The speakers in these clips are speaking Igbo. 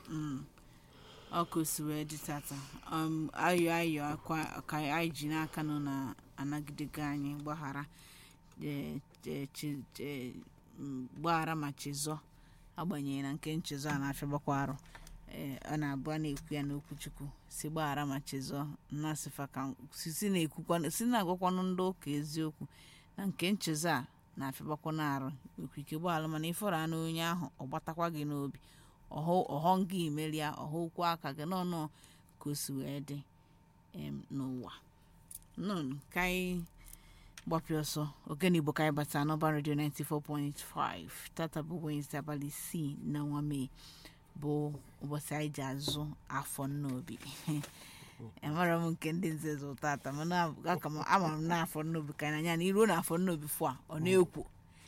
Mm. ọkụ si wee dị tata um, ayọ ayọ akwa ka anyị ji n'aka nọ na anagidego anyị gbaghara eh, eh, chi- eh, mm, gbaghara ma chizọ agbanyeghị na nke nchezọ a na-afịagbakwa arụ Eh, ọ na-abụ a na-ekwu ya n'okwuchukwu si gbaghara ma chizọ nnasịfa ka si si na-ekwukwa si na-agwakwanụ ndị ụka eziokwu na nke nchezọ a na-afịagbakwa n'arụ nwekwa ike gbaghara mana ịfọrọ anụ onye ahụ ọ gbatakwa gị n'obi ọhụ ọghọ gị imeri ya ọhụ okwu aka gị n'ọnụ ka o si wee dị em, n'ụwa nọn ka anyị gbapịa ọsọ ogene igbo ka anyị bata n'ọba redio 94.5 tata bụ wenesde abalị isii na ọnwa mee bụ ụbọchị anyị ji azụ afọ nnobi amara m nke ndị nze zụ tata mana aka m amara m na afọ nnobi ka anyị anya na iruo na afọ nnobi fụ a ọ na-ekwo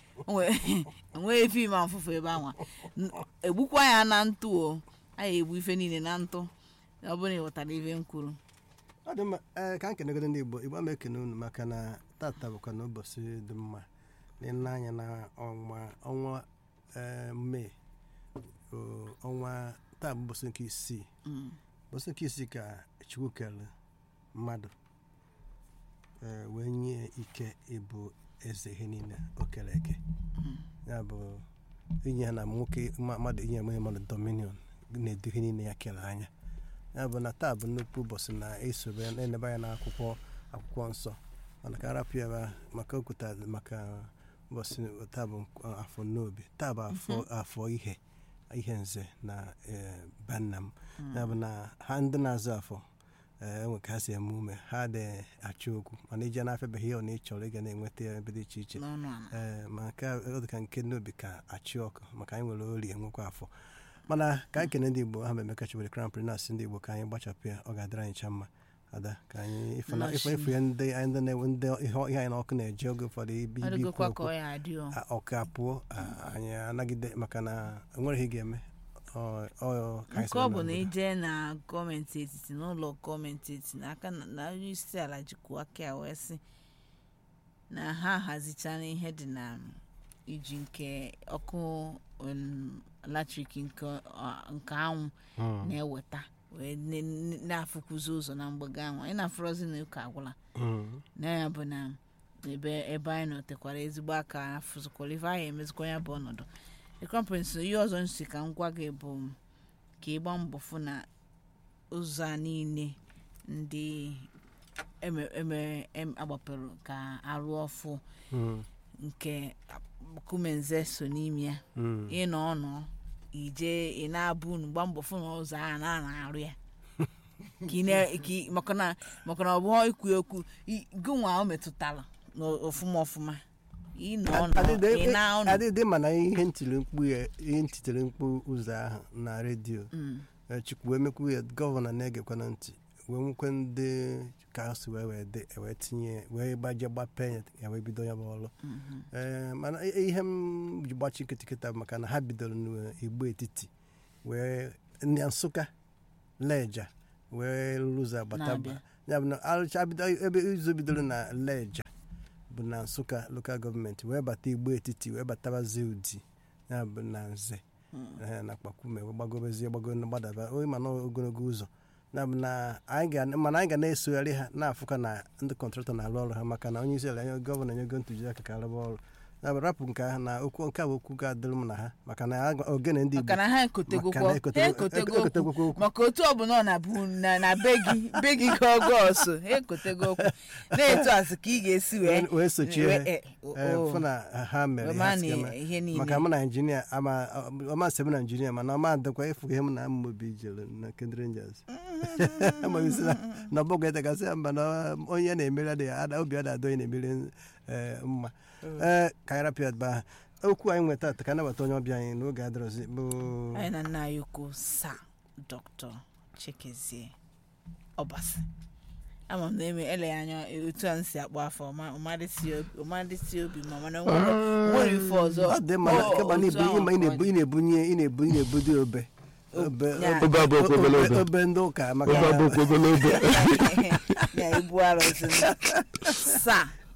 enweghị fim afụfụ ebe anwa N- egbukwa ya na ntụ o anyị egbu ife niile na ntụ ọ bụrụ na ị ghọtara ife m kwuru ọ dị mma ee ka m kenegodo ndị igbo igbo ama ekene unu maka na tata bụkwa na ụbọchị dị mma n'ile anya na ọnwa ọnwa ee, mee o, ọnwa taa bụ ụbọchị nke isii Mm. ụbọchị nke isii ka chukwu kere mmadụ ee, wee nye ike ịbụ eze ihe niile o kere eke ya bụ inye ya na nwoke mma- mmadụ inye enweghị mmadụ dominion na-edu ihe niile ya kere anya ya bụ na taa bụ nnukwu ụbọchị na-esobe ya na-eneba ya n'akwụkwọ akwụkwọ nsọ mana ka arapụ ya ebe- maka okwuta maka ụbọchị taa bụ nk- afọ n'obi taa bụ afọ afọ ihe ihe nze na eh, be nna m ya bụ na ha ndị na-azụ afọ eh, enwe ka ha si eme ume ha dị achọ okwu mana ije na-afịabeghị ya ọ na ị chọrọ ịga na-enweta ya ebe dị iche iche n'ọnụ ala ee ma nke a ọ dị ka nke n'obi ka achị ọkụ maka anyị nwere ori enwekwa afọ mana ka anyị kene ndị igbo ha memeka chibere crown prince ndị igbo ka anyị gbachapụ ya ọ ga-adịrị anyị cha mma ada ka anyị ife na- ife ife ya ndị anyị ndị na-enwe ndị ihe ihe anyị na ọkụ na-eje oge ụfọdụ ibi ọ ibi ikwu dịgokwa ka okwu ọ ya adị o a- ọkụ apụọ a- anyị anagide maka na enwere ihe ị ga-eme ọ- ọ- ka anyị nke soro ọ bụ na na ije na gọọmenti etiti n'ụlọ gọọmenti etiti n'aka na na onye isi ala jikwa aka ya wee sị na ha hazichana ihe dị na iji nke ọkụ um, latrik nke ọ- nke anwụ Mm, na-eweta wee ne- ne- na-afụkwụzi ụzọ na mgbago anwụ anyị na-afụrọzi na ụka agwụla mm, na ya bụ na ebe ebe anyị nọ tekwara ezigbo aka afụzikwara ife anyị emezikwa ya bụ ọnọdụ ekọmprens ihe ọzọ nsi ka m gwa gị bụ ka ịgba mbọ fụ na ụzọ a niile ndị eme eme em- agbapụrụ ka arụ ọfụ mm, nke kumenze so n'ime ya mm. ịnọ ọnụ ije ị na-abụ unu gba mbọ fụ na ụzọ a na na-arụ ya ka ị na- ka ị- maka na maka na ọ bụghị ikwu okwu i- gị nwa o metụtara na ọfụma ọfụma ịnọ ọnụ ị na ọnụ adịdị mana ihe ntiri mkpu ya ihe ntitere mkpu ụzọ ahụ na redio Mm, Eh, chukwu wee mekwu ya gọvanọ na-egekwa na ntị wee nwekwe ndị ka ha si wee wee dị wee tinye ya, wee gbaje gbapee ya ya wee bido ya bụ ọrụ mhm. ee mana i- ihe m ji gbachi kịtịkịta bụ maka na ha bidoro n'igbo etiti wee na nsụka leja wee lụza bataba Na-abịa. ya bụ na arụcha bido ebe izu bidoro na leja bụ na nsụka lokal gọọmenti wee bata igbo etiti wee batabazie udi ya bụ na nze eh, na kpakume wee gbagobezie gbago gbadaba onye mana ogologo ụzọ ya bụ na anyị ga mana anyị ga na-esogharị ha na-afụka na ndị kọntraktọ na-arụ ọrụ ha maka na onye isi ala nye gọvanọ nyego ntụziaka ka arụba ọrụ ya bụ rapụ nke ahụ na okwu nke a bụ okwu ga-adịrị m na ha maka na agwa- ogene ndị maka igbo na ha ekotegokwa Maka na ha ekotego- ekotego ekotegokwa okwu okwu. maka otu ọbụla ọ na-abụ na na be gị be gị ka ọgọ ọsọ ha ekotego okwu na-etu asị ka ị ga-esi wee wee sochie wee- ha eh, o- eh, o- fụ na ha mere wee ihe maa ha na si eme. ihe niile maka mụ na injinia ama ọma nsị m na injinia mana ọma adịkwa ịfụ ihe m na mmobi jere na kend rangers amaghịzi na na ọbọgwụ etegasị ya mba na onye na-emeri adịghị ada obi ada adị onye na-emeri eh, mma ee ka anyị rapịa ebe ahụ okwu anyị nweta taa ka anabata onye ọbịa anyị n'oge adịrọzi bụ anyị na nna anyị ukwu sa dọkịta chikezie ọbasi ama m na eme eleghị anya otu a m si akpọ afọ ọma- ọmadịsị obi- ọmadịsị obi ma mana nwere nwere ife ọzọ ọ dị mma na o- keba na otu ibu ahụ ịma ị na-ebu ka ọ ị na-ebunye ị na-ebu ị na-ebudi obe obe Ya. obe- Obe abụọ kwa obere obe- obe. obe ndị ụka maka obe abụọ kwa obere obe dị. ya ibu arụsị sa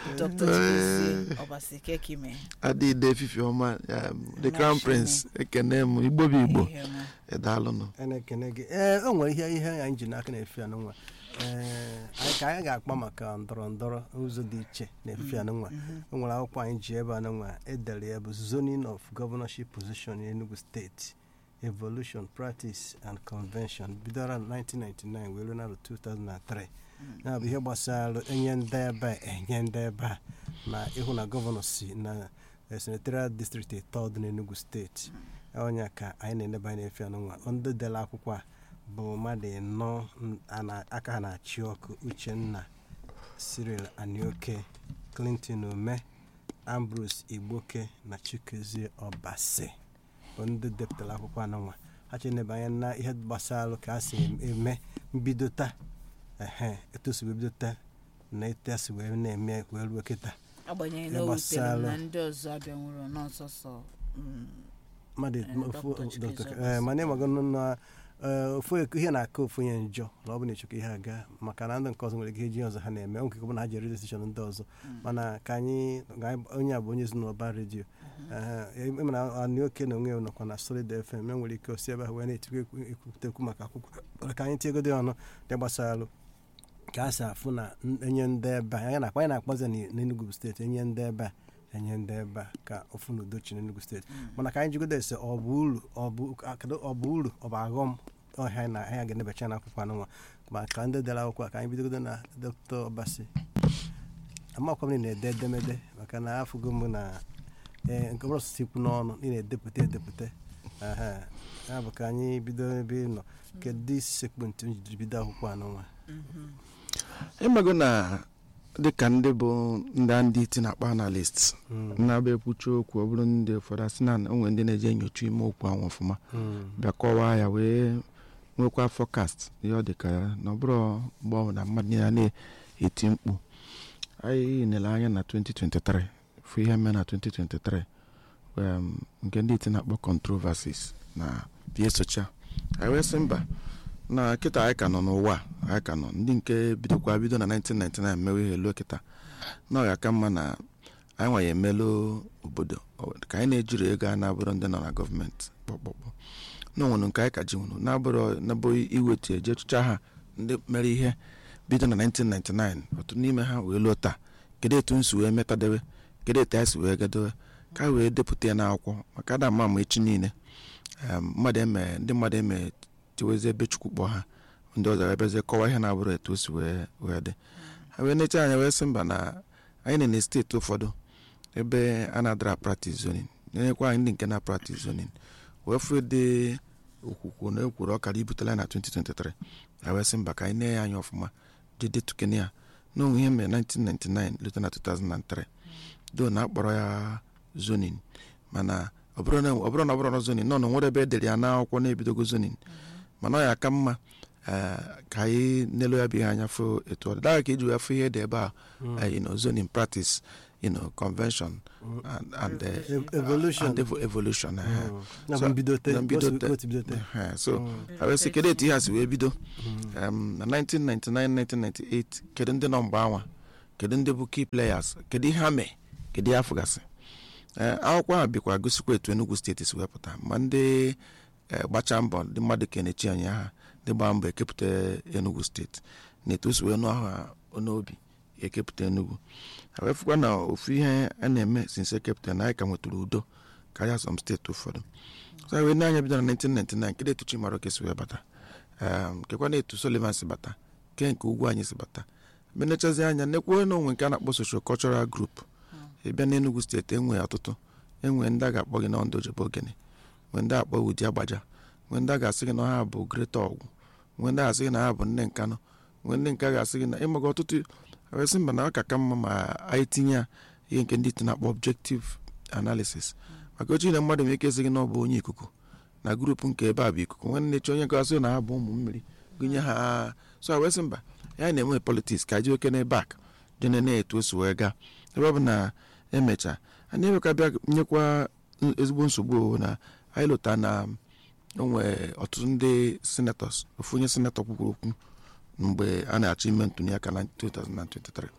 dr chigozie ọbasi kekime adịde efifi ọma um, the Na crown shime. prince ekene m igbo bụ igbo Ihe ọma. edalụnụ a na-ekene gị ee o nwere ihe ihe anyị ji n'aka na-efe anụnwa ee anyị ka anyị ga-akpa maka ndọrọ ndọrọ ụzọ dị iche na-efe anụnwa o nwere akwụkwọ anyị ji ebe anụnwa edere ya bụ zoning of governorship position in Enugu steeti evolution practice and convention bidoro na 1999 wee ruo na 2003 ya bụ ihe gbasara enye ndị ebe a enye ndị ebe a na ịhụ na gọvanọ si na eh, senatorial district ịtọ dị n'Enugu steeti onye ka anyị na-eneba anya efe anụnwa ndị dere akwụkwọ a bụ mmadụ ịnọ n- a na- aka ha na-achị ọkụ uchenna cyril anioke clinton ume ambrose igboke na chikezie ọbasi bụ ndị depụtara akwụkwọ anụnwa ha cheneba anya na ihe gbasara ka a si eme mbido taa ehe etu o si wee bido taa na etu a si wee na-eme wee ruo kịta agbanyeghị Ihe na o wutere m gbasara- na ndị ọzọ abịanwuru n'ọsọsọ mm, mmadụ Eh, ofu- Dr. Chikezie Dr. Obasi. eh, mana ịmago na eh, ofu ek- ihe na-aka ofu onye njọ na ọ bụ na ịchọkọ ihe aga maka na ndị nke ọzọ nwere ike iji ọzọ ha na-eme nke bụ na ha jere desishọn ndị ọzọ mana ka anyị ka anyị- onye a bụ onye ezinụlọ ba redio ịmana anyị oke na onwe ya nọkwa na solid fm e nwere ike osi ebe ahụ wee na-etikwa ekwu- ekwutekwu maka akwụkwọ mana ka anyị tiegodi ọnụ dị gbasara ka a si afụ na n- enye ndị ebe a anyị na-akpa anyị na-akpọzi ya n- n'Enugu steeti enye ndị ebe a enye ndị ebe a ka ofu na udo chi n'Enugu steeti mana ka anyị jigodo ese ọ bụ uru ọ bụ kedu ọ bụ uru ọ bụ aghọm ọhịa anyị na anyị ga-enebacha n'akwụkwọ anụnwa ma ka ndị dere akwụkwọ a ka anyị bidogodo na dr ọbasi amakwa m na ị na-ede edemede maka na afụgo m na ee nke ọbụla osisi ikwu n'ọnụ ị na-edepụta edepụta ehe. ya bụ ka anyị bido ebe ị nọ kedu isi sekpụntị m jiri bido akwụkwọ anụnwa ịmago na dịka ndị bụ ndị ndị iti na-akpa analyst na-abịa ekwuchi okwu ọ bụrụ ndị ụfọdụ asị na onwe ndị na-eje enyocha ime okwu ahụ ọfụma bịa kọwaa ya wee nwekwa fọkast ihe ọ dịka ya na ọ bụrụ mgbe ọ bụ na mmadụ niile na-eti mkpu anyị nele anya na 2023 fụ ihe mee na 2023 um, nke ndị iti na-akpọ controversies na bie socha anyị wee sị mba na kịta anyị ka nọ n'ụwa a, anyị ka nọ ndị nke bidokwa bido na 1999 mewe ihe luo kịta na ọ ga-aka mma na anyị nwa ya emelụ obodo ọ- ka anyị na-ejiri ego a na-abụrụ ndị nọ na gọọmenti kpọkpọkpọ na onwere nke anyị ka ji nwụrụ na-abụrụ nabụ iwetu eje chụcha ha ndị mere ihe bido na 1999 otu n'ime ha wee luo taa kedu etu nsi wee metadebe kedu etu anyị si wee gadowe ka anyị wee depụta ya n'akwụkwọ maka ada ama ama echi niile um, mmadụ eme ndị mmadụ eme tiwezi ebe chukwu kpọọ ha ndị ọzọ ebezie kọwa ihe na-abụrụ etu o si wee wee dị ha wee necha anya wee sị mba na anyị nọ na steeti ụfọdụ ebe a na-adara practice zoning na-enyekwa anyị ndị nke na practice zoning wee fụ dị okwukwu na ekwuru ọkara ibutela na 2023 ha wee sị mba ka anyị nee ya anya ọfụma ji detukene ya na onwe ihe mere 1999 lute na 2003 do na akpọrọ ya zoning mana ọ bụrụ na ọ bụrụ na ọ bụrụ na zoning nọ na nwere ebe edere ya n'akwụkwọ na-ebidogo zoning mana ọ ya aka mma eh, ka anyị nelu ya bụ ihe anya fụ etu ọ dị daghị ka iji wee fụ ihe dị ebe a eh, you know, zoning practice you know, convention and, and, eh, Ev- evolution. and evo- evolution eh. na bụ So, mbidote na mbidote. otu- otu bidote Eh, so ha wee sị kedu etu ihe a si wee bido um, na 1999 1998 kedu ndị nọ mgbe anwa kedu ndị bụ key players kedu ihe ha mee kedu ihe afụgasị ee akwụkwọ a bịakwa gosikwa etu enugu steeti si wepụta ma ndị eh, gbacha mbọ ndị mmadụ kenechi anyị aha ndị gbaa mbọ ekepụta enugu steeti na etu o si wee nụ aha n'obi ekepụta enugu ha wee fụkwa na ofu ihe a na-eme since ekepụta na anyị ka nwetara udo karịa some steeti ụfọdụ so anyị wee na-anya bido na 1999 kedu etu chimaroke si wee bata um, kekwa na etu sullivan si bata ke nke ugwu anyị si bata menechazi anya nekwuo na onwe nke a na-akpọ social cultural group ịbịa n'enugu steeti enwe ọtụtụ enwe ndị a ga-akpọ gị na ndụ ojebe ogene nwee ndị akpọ ụdị agbaja nwee ndị a ga-asị gị na ha bụ greta ọgwụ nwee ndị a ga-asị gị na ha bụ nne nkanụ nwee ndị nke a ga-asị gị na ịmaga ọtụtụ ewesị mba na ọ ka ka mma ma anyị tinye ya ihe nke ndị iti na-akpọ objective analysis maka oche na mmadụ nwere ike sị gị na ọ bụ onye ikuku na grupu nke ebe a bụ ikuku nwanne chi onye gasị na ha bụ ụmụ mmiri gụnye ha so a wesị mba ya na-enwe politiks ka ji oke n'ebe ak jene na-etu o si wee gaa ebe ọ bụ na emecha anyị ebe ka bịa nyekwa ezigbo nsogbu o na anyị lụta na onwe ọtụtụ ndị senatọs ofu onye senatọ kwukwuru okwu mgbe a na-achọ ime ntụliaka na 2023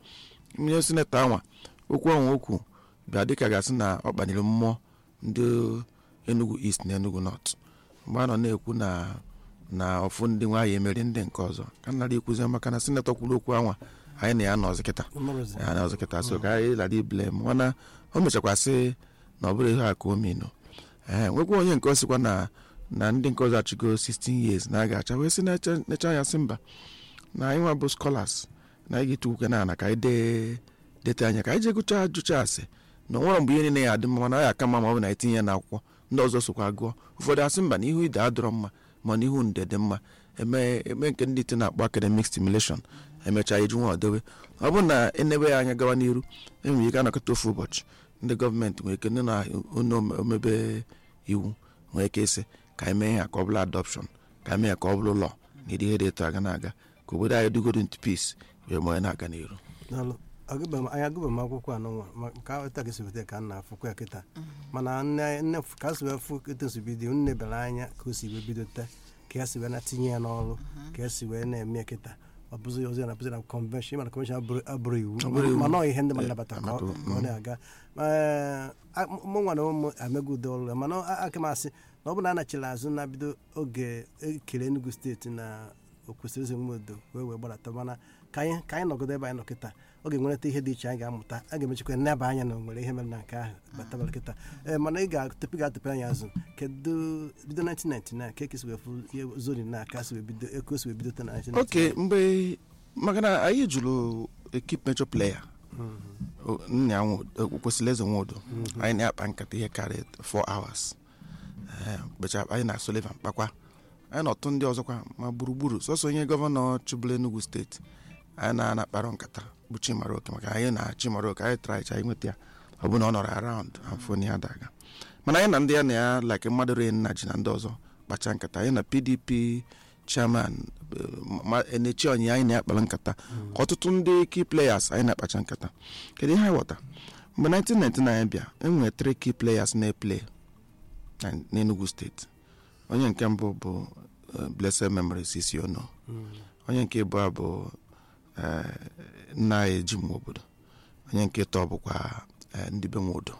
onye sinetọ anwa okwu ọnwa okwu bịa dịka gasị na ọ kpaliri mmụọ ndị enugu east na enugu north mgbe a nọ na-ekwu na na ọfụ ndị nwaanyị emeri ndị nke ọzọ ka nara ikwuzi maka na sinetọ kwuru okwu anwa anyị na ya nọzi kịta Mmarozi. ya na ọzọ kịta so ka anyị lara iblem mana o mechakwa sị na ọ bụrụ ihe a ka o menu ee nwekwa onye nke ọ sịkwa na na ndị nke ọzọ achịgo 16 years na a ga-acha wee sị na-eche necha ya sị mba na anyị nwa bụ scholars na anyị ga-etukwu na ana ka anyị dee dete anya ka anyị jee gụcha ajụcha asị na onwere mgbe ihe niile ya adị mma mana ọ ya aka mma ma ọ bụ na etinye ya n'akwụkwọ ndị ọzọ sokwa gụọ ụfọdụ asị mba na ihu ide adọrọ mma ma na ihu nde dị mma eme eme nke ndị ite na-akpọ academic stimulation emechaa eju nwa ọdobe ọ bụrụ na enebe ya anya gawa n'iru enwere ike anọkọta ofu ụbọchị ndị gọọmenti nwere ike ndị na onye omebe iwu nwere ike ịsị ka anyị mee ya ka ọ bụrụ adọpshọn ka anyị mee ya ka ọ bụrụ lọ na ịdị ihe dị etu aga na-aga ka obodo anyị dugoro into peace wee ma onye na-aga n'iru Daalụ. Agụba m- anyị agụba m akwụkwọ anụnwa ma ka ụta ka esi weta ka m na-afụkwa ya kịta mana nne nne f- ka o si wee fụ etu o si bido nne bịara anya ka o si wee bido taa ka ya si wee na-tinye ya n'ọrụ ka ya si wee na-eme ya kịta ọ bụzi ozi a na-abụzi na convention mana convention abụrụ abụrụ iwu Ọ bụrụ iwu. mana ọ ihe ndị mmadụ Eh, nabata ka ọ amado, ka ọ na-aga Ma, eh, a- mụ nwa na ụmụ amego udo ọrụ ya mana a- aka m asị na ọ bụ na a nachiri azụ na bido oge ekere Enugu steeti na o kwesịrị eze nwe odo wee wee gbadata mana ka anyị ka anyị nọgodo ebe anyị nọ kịta ọ ga-enwereta ihe dị iche anyị ga-amụta a ga-emechikwa neba anya na o nwere ihe mere na nke ahụ batabara kịta ee mana ị ga-atụpụ ga-atụpụ anya azụ kedu bido 1999 ka ekesi wee fụ ihe zori na aka si wee bido eko si wee bido ta na 1999 oke mgbe maka na anyị jụrụ ekip mejọ pleya O- nna ya Nwodo- o- kwesịrị eze nwodo anyị na-akpa nkata ihe karịa 4 hours Ee, kpecha anyị na Sullivan kpakwa anyị na ọtụ ndị ọzọkwa ma gburugburu sọsọ onye gọvanọ chịbụla Enugu steeti anyị na-ana kpara nkata bụ Chimaroke maka anyị na Chimaroke anyị tara anyị nweta ya ọ bụ na ọ nọrọ around afọ ya daga mana anyị na ndị ya na ya like mmadụ re nna ji na ndị ọzọ kpacha nkata anyị na PDP chairman eh, ma- enechi onye anyị na-akpara nkata ọtụtụ ndị key players anyị na-akpacha nkata kedu ihe anyị ghọta mgbe 1999 bịa enwere three key players na-eplay na- n'Enugu steeti onye nke mbụ bụ eh, blessed memory Sisi Ono onye nke abụọ bụ eh, nna anyị ji nwa obodo onye nke ịtọ bụkwa eh, ndị be nwodo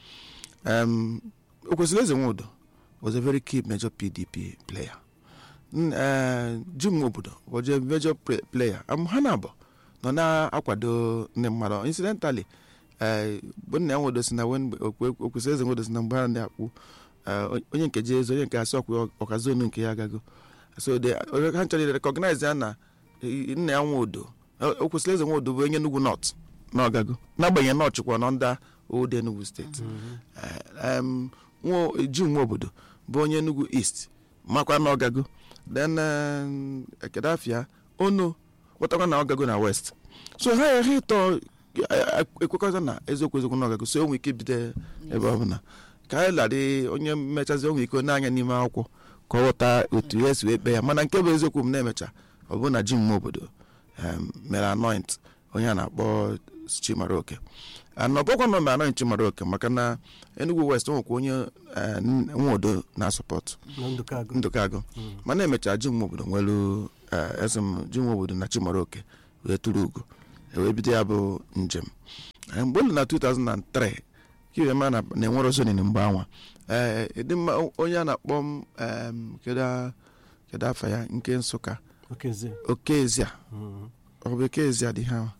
um, okwesịrị eze nwodo was a very key major pdp player N- eh, jim obodo was a major pre- player um, ha na abụ nọ na-akwado ndị mmadụ incidentally eh, bụ nna ya nwodo si na wen- okwe- okwesịrị eze nwodo si na mgbe ha na-akpụ eh, onye nke je ezo onye nke asị ọkwa ọkazonu nke ya agago so the ha chọrọ recognize ya na eh, nna ya nwodo o kwesịrị eze nwodo bụ onye Enugu North na ọgago n'agbanyeghị na ọchịkwa nọ ndị old Enugu steeti Eh, em, nwa ji nwa obodo bụ onye Enugu East makwa na ọgago then em, ekedafia ono wetakwa na ọgago na West so ha ha ịtọ eh, ekwekọta na eziokwu eziokwu na ọgago so o nwere ike ibido ebe ọ bụla ka anyị ladị onye mmechazi o nwere ike n'anya n'ime akwụkwọ ka ọ ghọta otu ya si wee kpee ya mana nke bụ eziokwu m na-emecha ọ bụ na ji nwa obodo em, mere anoint onye a na-akpọ Chimaroke anọbọkwa nọ mere anoint Chimaroke maka na Enugu West o nwekwa onye eh, nwodo na-asọpọtụ na ndụkọ agụ ndụkagụ mana emecha ji nwa obodo nwelu eh, eze m ji nwa obodo na Chimaroke wee tụrụ ugo wee bido ya bụ njem Eh, mgbe olu na 2003 kiwema na na-enwere zonin mgbe anwa ee ịdị mma onye a na-akpọ m em, kedu a- kedu afa ya nke nsụka okezie okezia ọ bụ okezia dị ha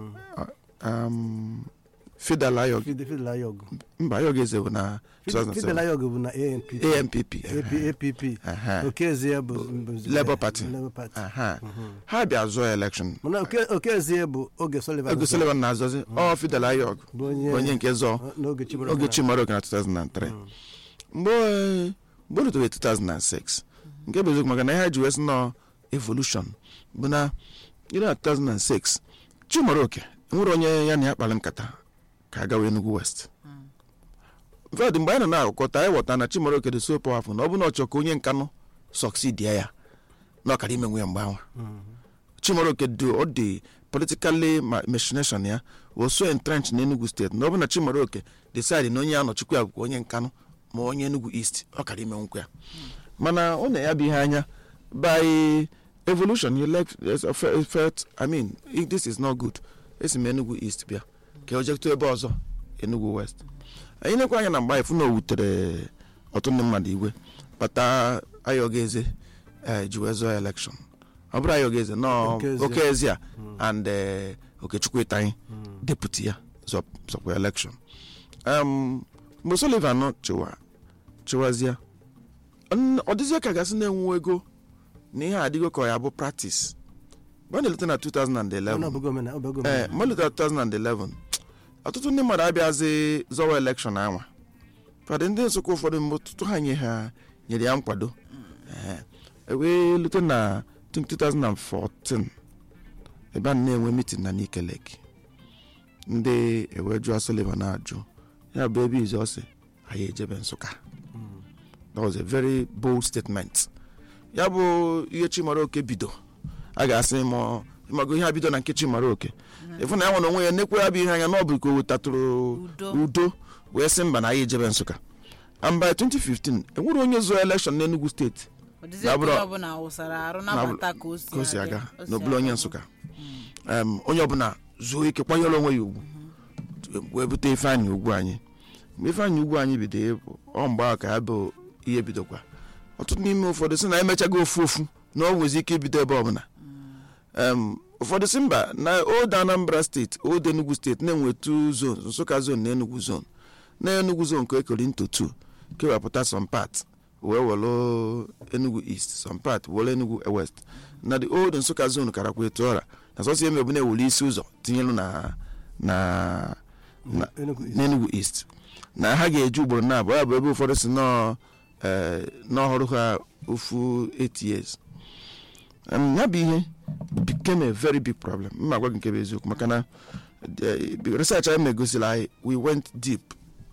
um, fidel ayog fidel ayog mba ayog eze bụ na fidel 2007 ayog bụ na anpp ampp app aha, okezie bụ bụ- Labour Party. Labour Party. aha. ha bịa zụọ elekshon mana Oke- okezie bụ oge Sullivan ego Sullivan na-azọzi ọ fidel ayog bụ onye onye nke zọọ n'oge Chimaroke oge na- chimaroke na 2003 mgbe eh, mgbe o rutere 2006 nke bụ eziokwu maka na ihe ha ji wee sị nọ evolution bụ na ire na 2006 chimaroke nwere onye ya na ya kpara nkata ka agawa Enugu West ved mgbe anyị nọ na-akụkọta anyị ghọta na chimaroke dị so powerful na ọ bụ na ọ chọọ ka onye nkanụ succeed ya ya na ọkara imenwe ya mgbe ahụ chimaroke dị ọ dị politically ma- machination ya was so entrenched na enugu steeti na ọ bụ na chimaroke decide na onye ya nọchikwa ya bụkwa onye nkanụ ma onye enugu east ọ kara ime nkwa ya mana ọ na ya bụ ihe anya by evolution you like felt i mean if this is not good esi m enugu east bịa ka o jekọta ebe ọzọ enugu west anyị nekwa anya na mgbe anyị fụ na o wutere ọtụtụ ndị mmadụ igwe bata ayọga eze eh, ji wee zọọ elekshọn ọ bụrụ ayọga eze nọ Okezie. oke ezi a and eh, okechukwu ịtanyị deputi ya zọ- zọkwa elekshọn Em, mgbe sullivan chịwa chịwazie n- ọ dịzie ka gasị na-enwu ego na ihe adịgo ka ọ ya bụ practice mgbe a na-eleta na 2011 Ọ na-abụghị omena- ọ bụghị ee omena. mgbe leta 2011 ọtụtụ ndị mmadụ abịazi zọwa elekshọn anwa fadị ndị nsụka ụfọdụ mgbe ọtụtụ ha nye ha nyere ya nkwado Ee, e wee lute na 2014 ebe a na-enwe mitin na Nike Lake ndị ewe jụọ Sullivan ajụ ya bụ ebe izu ọsị anyị ejebe nsụka that was a very bold statement ya bụ ihe chimara oke bido a ga-asị ma ịmago ihe a bido na nke chimara oke ịfụ na ya nwere onwe ya nekwe ya bụ ihe anya na ọ bụ ka o wetatụrụ Udo. udo wee sị mba na anyị ejebe nsụka and by 2015 enwere onye zụọ elekshọn n'Enugu steeti ọ dịzị Ya ka bụrụ- onye ọbụla wụsara arụ nabata ka o si ka o si aga o si n'obulu onye aga. nsụka Em, onye ọbụla zuo ike kwanyere onwe ya ugwu wee bute ifeanyị ugwu anyị mgbe ifeanyị ugwu anyị bido ịpụ ọ mgbe ahụ ka ya bụ ihe bidokwa ọtụtụ n'ime ụfọdụ sị na emechago ofu ofu na o nwezi ike ibido ebe ọbụla Em, ụfọdụ si mba na old anambra steeti old enugu steeti na-enwe two zones nsụka zone na enugu zone na enugu zone ka ekere into two kewapụta some part wee welu enugu east some part welu enugu west na the old nsụka zone karakwa etu ọra na sọsọ eme bụ na-ewuli isi ụzọ tinyelu na na na Enugu East. n'enugu east na ha ga-eji ugboro na abụọ ya bụ ebe ụfọdụ si nọọ eh, n'ọhụrụ ha ofu 8 years Em, ya bụ ihe became a very big problem mma gwa gị nke bụ eziokwu maka na eh, research anyị megosiri anyị we went deep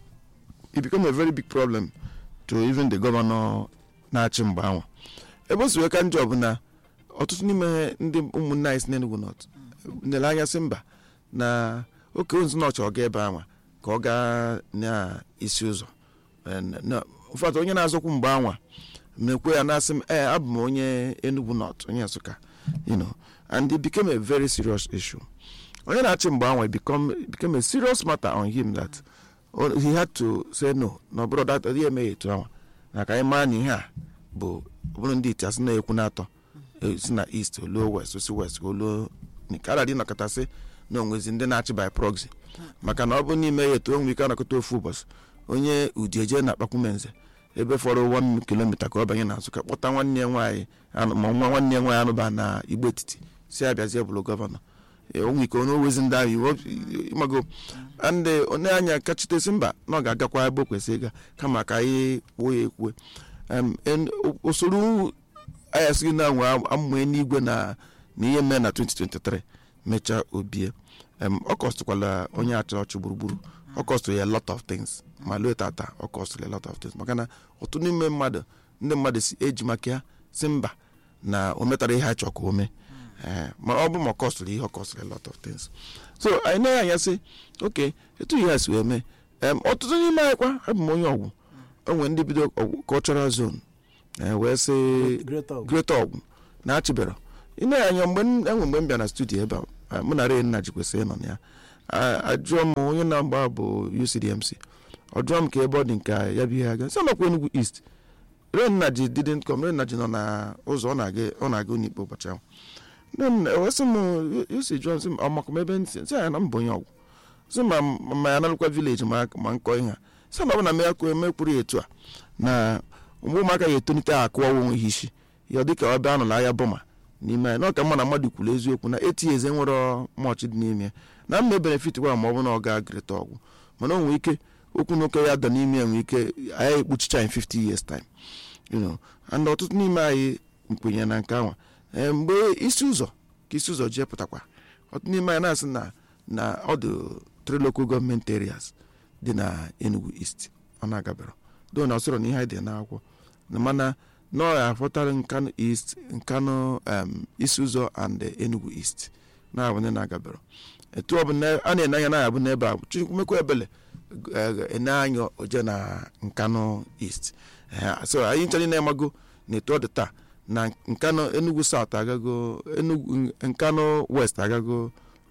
it became a very big problem to even the governor na-achị mgbe anwa ebe o si wee ka njọ bụ na ọtụtụ n'ime ndị ụmụnne anyị si n'Enugu North nere anya sị mba na oke ozu na ọchọ ọ ga ebe anwa ka ọ gaa n'isi ụzọ Eh, na- ụfọdụ onye na-azọkwu mgbe anwa mekwe ya na-asị m ee abụ m onye Enugu North onye Nsụka you know and it became a very serious issue onye na-achị mgbe anwa it become it became a serious matter on him that oh, he had to say no na ọ bụrụ dat ọ dịghị eme ya etu anwa na ka anyị maa na ihe a bụ ọ bụrụ ndị iti asị na-ekwu n'atọ eh, si na east oluo west osi west oluo nke ara dị nọkọtasị na onwezi ndị na-achị by proxy maka na ọ bụ n'ime ya etu onwe ike anọkọta ofu ụbọchị onye udi eje na akpakwumenze ebe fọrọ 1 kilomita ka ọ banye na nsụka kpọta nwanne ya nwaanyị anụ- ma nwa nwanne ya nwaanyị anụba na igbo etiti si abịazie bụrụ gọvanọ Eh, onwe ike onye owezi ndị ahụ iwu ịmago ndị onye anya kachitesi mba na ọ ga-agakwa ebe o kwesịrị ịga kama ka anyị kwuo ya ekwue Em, en- o- usoro anyị asịghị na nwe amụma n'igwe na na ihe mee na 2023 mechaa obie Em, ọ kọstụkwala onye achọ ọchị gburugburu ọ kọstụrụ ya a lot of things ma lue tata ọ kọstụrụ ya a lot of things maka na otu n'ime mmadụ ndị mmadụ si eji maka ya si mba na o metara ihe a chọrọ ka o mee Ee, ma ọ bụ ma ọ kọstụrụ ihe ọ kọstụrụ a lot of things so anyị na anya sị oke etu ihe a si wee mee Em, ọtụtụ n'ime anyị kwa abụ m onye ọgwụ o nwere ndị bido ọgwụ cultural zone ee, wee sị Great Ọgwụ. great ọgwụ na-achịbero ine anya mgbe m- enwe mgbe m bịa na studio ebe a a, mụ na renna jikwesịrị ịnọ na ya A- ajụọ m onye na-agba bụ UCDMC ọ jụọ m ka ebe ọ dị nke a, ya bụ ihe aga sị nọkwa Enugu East renna ji didn't come renna ji nọ na ụzọ ọ na-aga ọ na-aga n'ikpe ụbọchị ahụ then ewesị m UC jụọ m sị m ọmakụ m ebe ntị sị ya na m bụ onye ọgwụ sị ma ma ya narụkwa vileji ma ma nkọ ihe a sị na ọ bụ na m ya kwuo emekwuru ya etu a na mgbe ụmụaka ya etonite akụwa onwe ha isi ya dịka ọ bịa anụla ahịa bọma n'ime ya na ọka mma na mmadụ kwuru eziokwu na eti eze nwere mọchị dị n'ime ya na mma benefit gwara ma ọ bụ na ọ ga greta ọgwụ mana o nwere ike okwu n'oke ya da n'ime ya nwere ike anyị ekpuchicha in 50 years time you know and ọtụtụ n'ime anyị nkwenye na nke anwa Ee, mgbe isi ụzọ ka isi ụzọ jee pụtakwa ọtụtụ n'ime anyị na-asị na na ọ dị three local government areas dị na Enugu East ọ na-agabara do na ọsọrọ na ihe anyị dị n'akwụkwọ na mana na ọ ga-afọtara Nkanu East Nkanu um, isi ụzọ and Enugu East na-abụ ndị na-agabara etu ọ bụ na a na-ene anya na-abụ n'ebe a chukwumekwa ebele eh, ene anya oje na Nkanu East Eh, so anyị nchọrọ na-emago na etu ọ dị taa na Nkanu Enugu South agago Enugu Nkanu West agago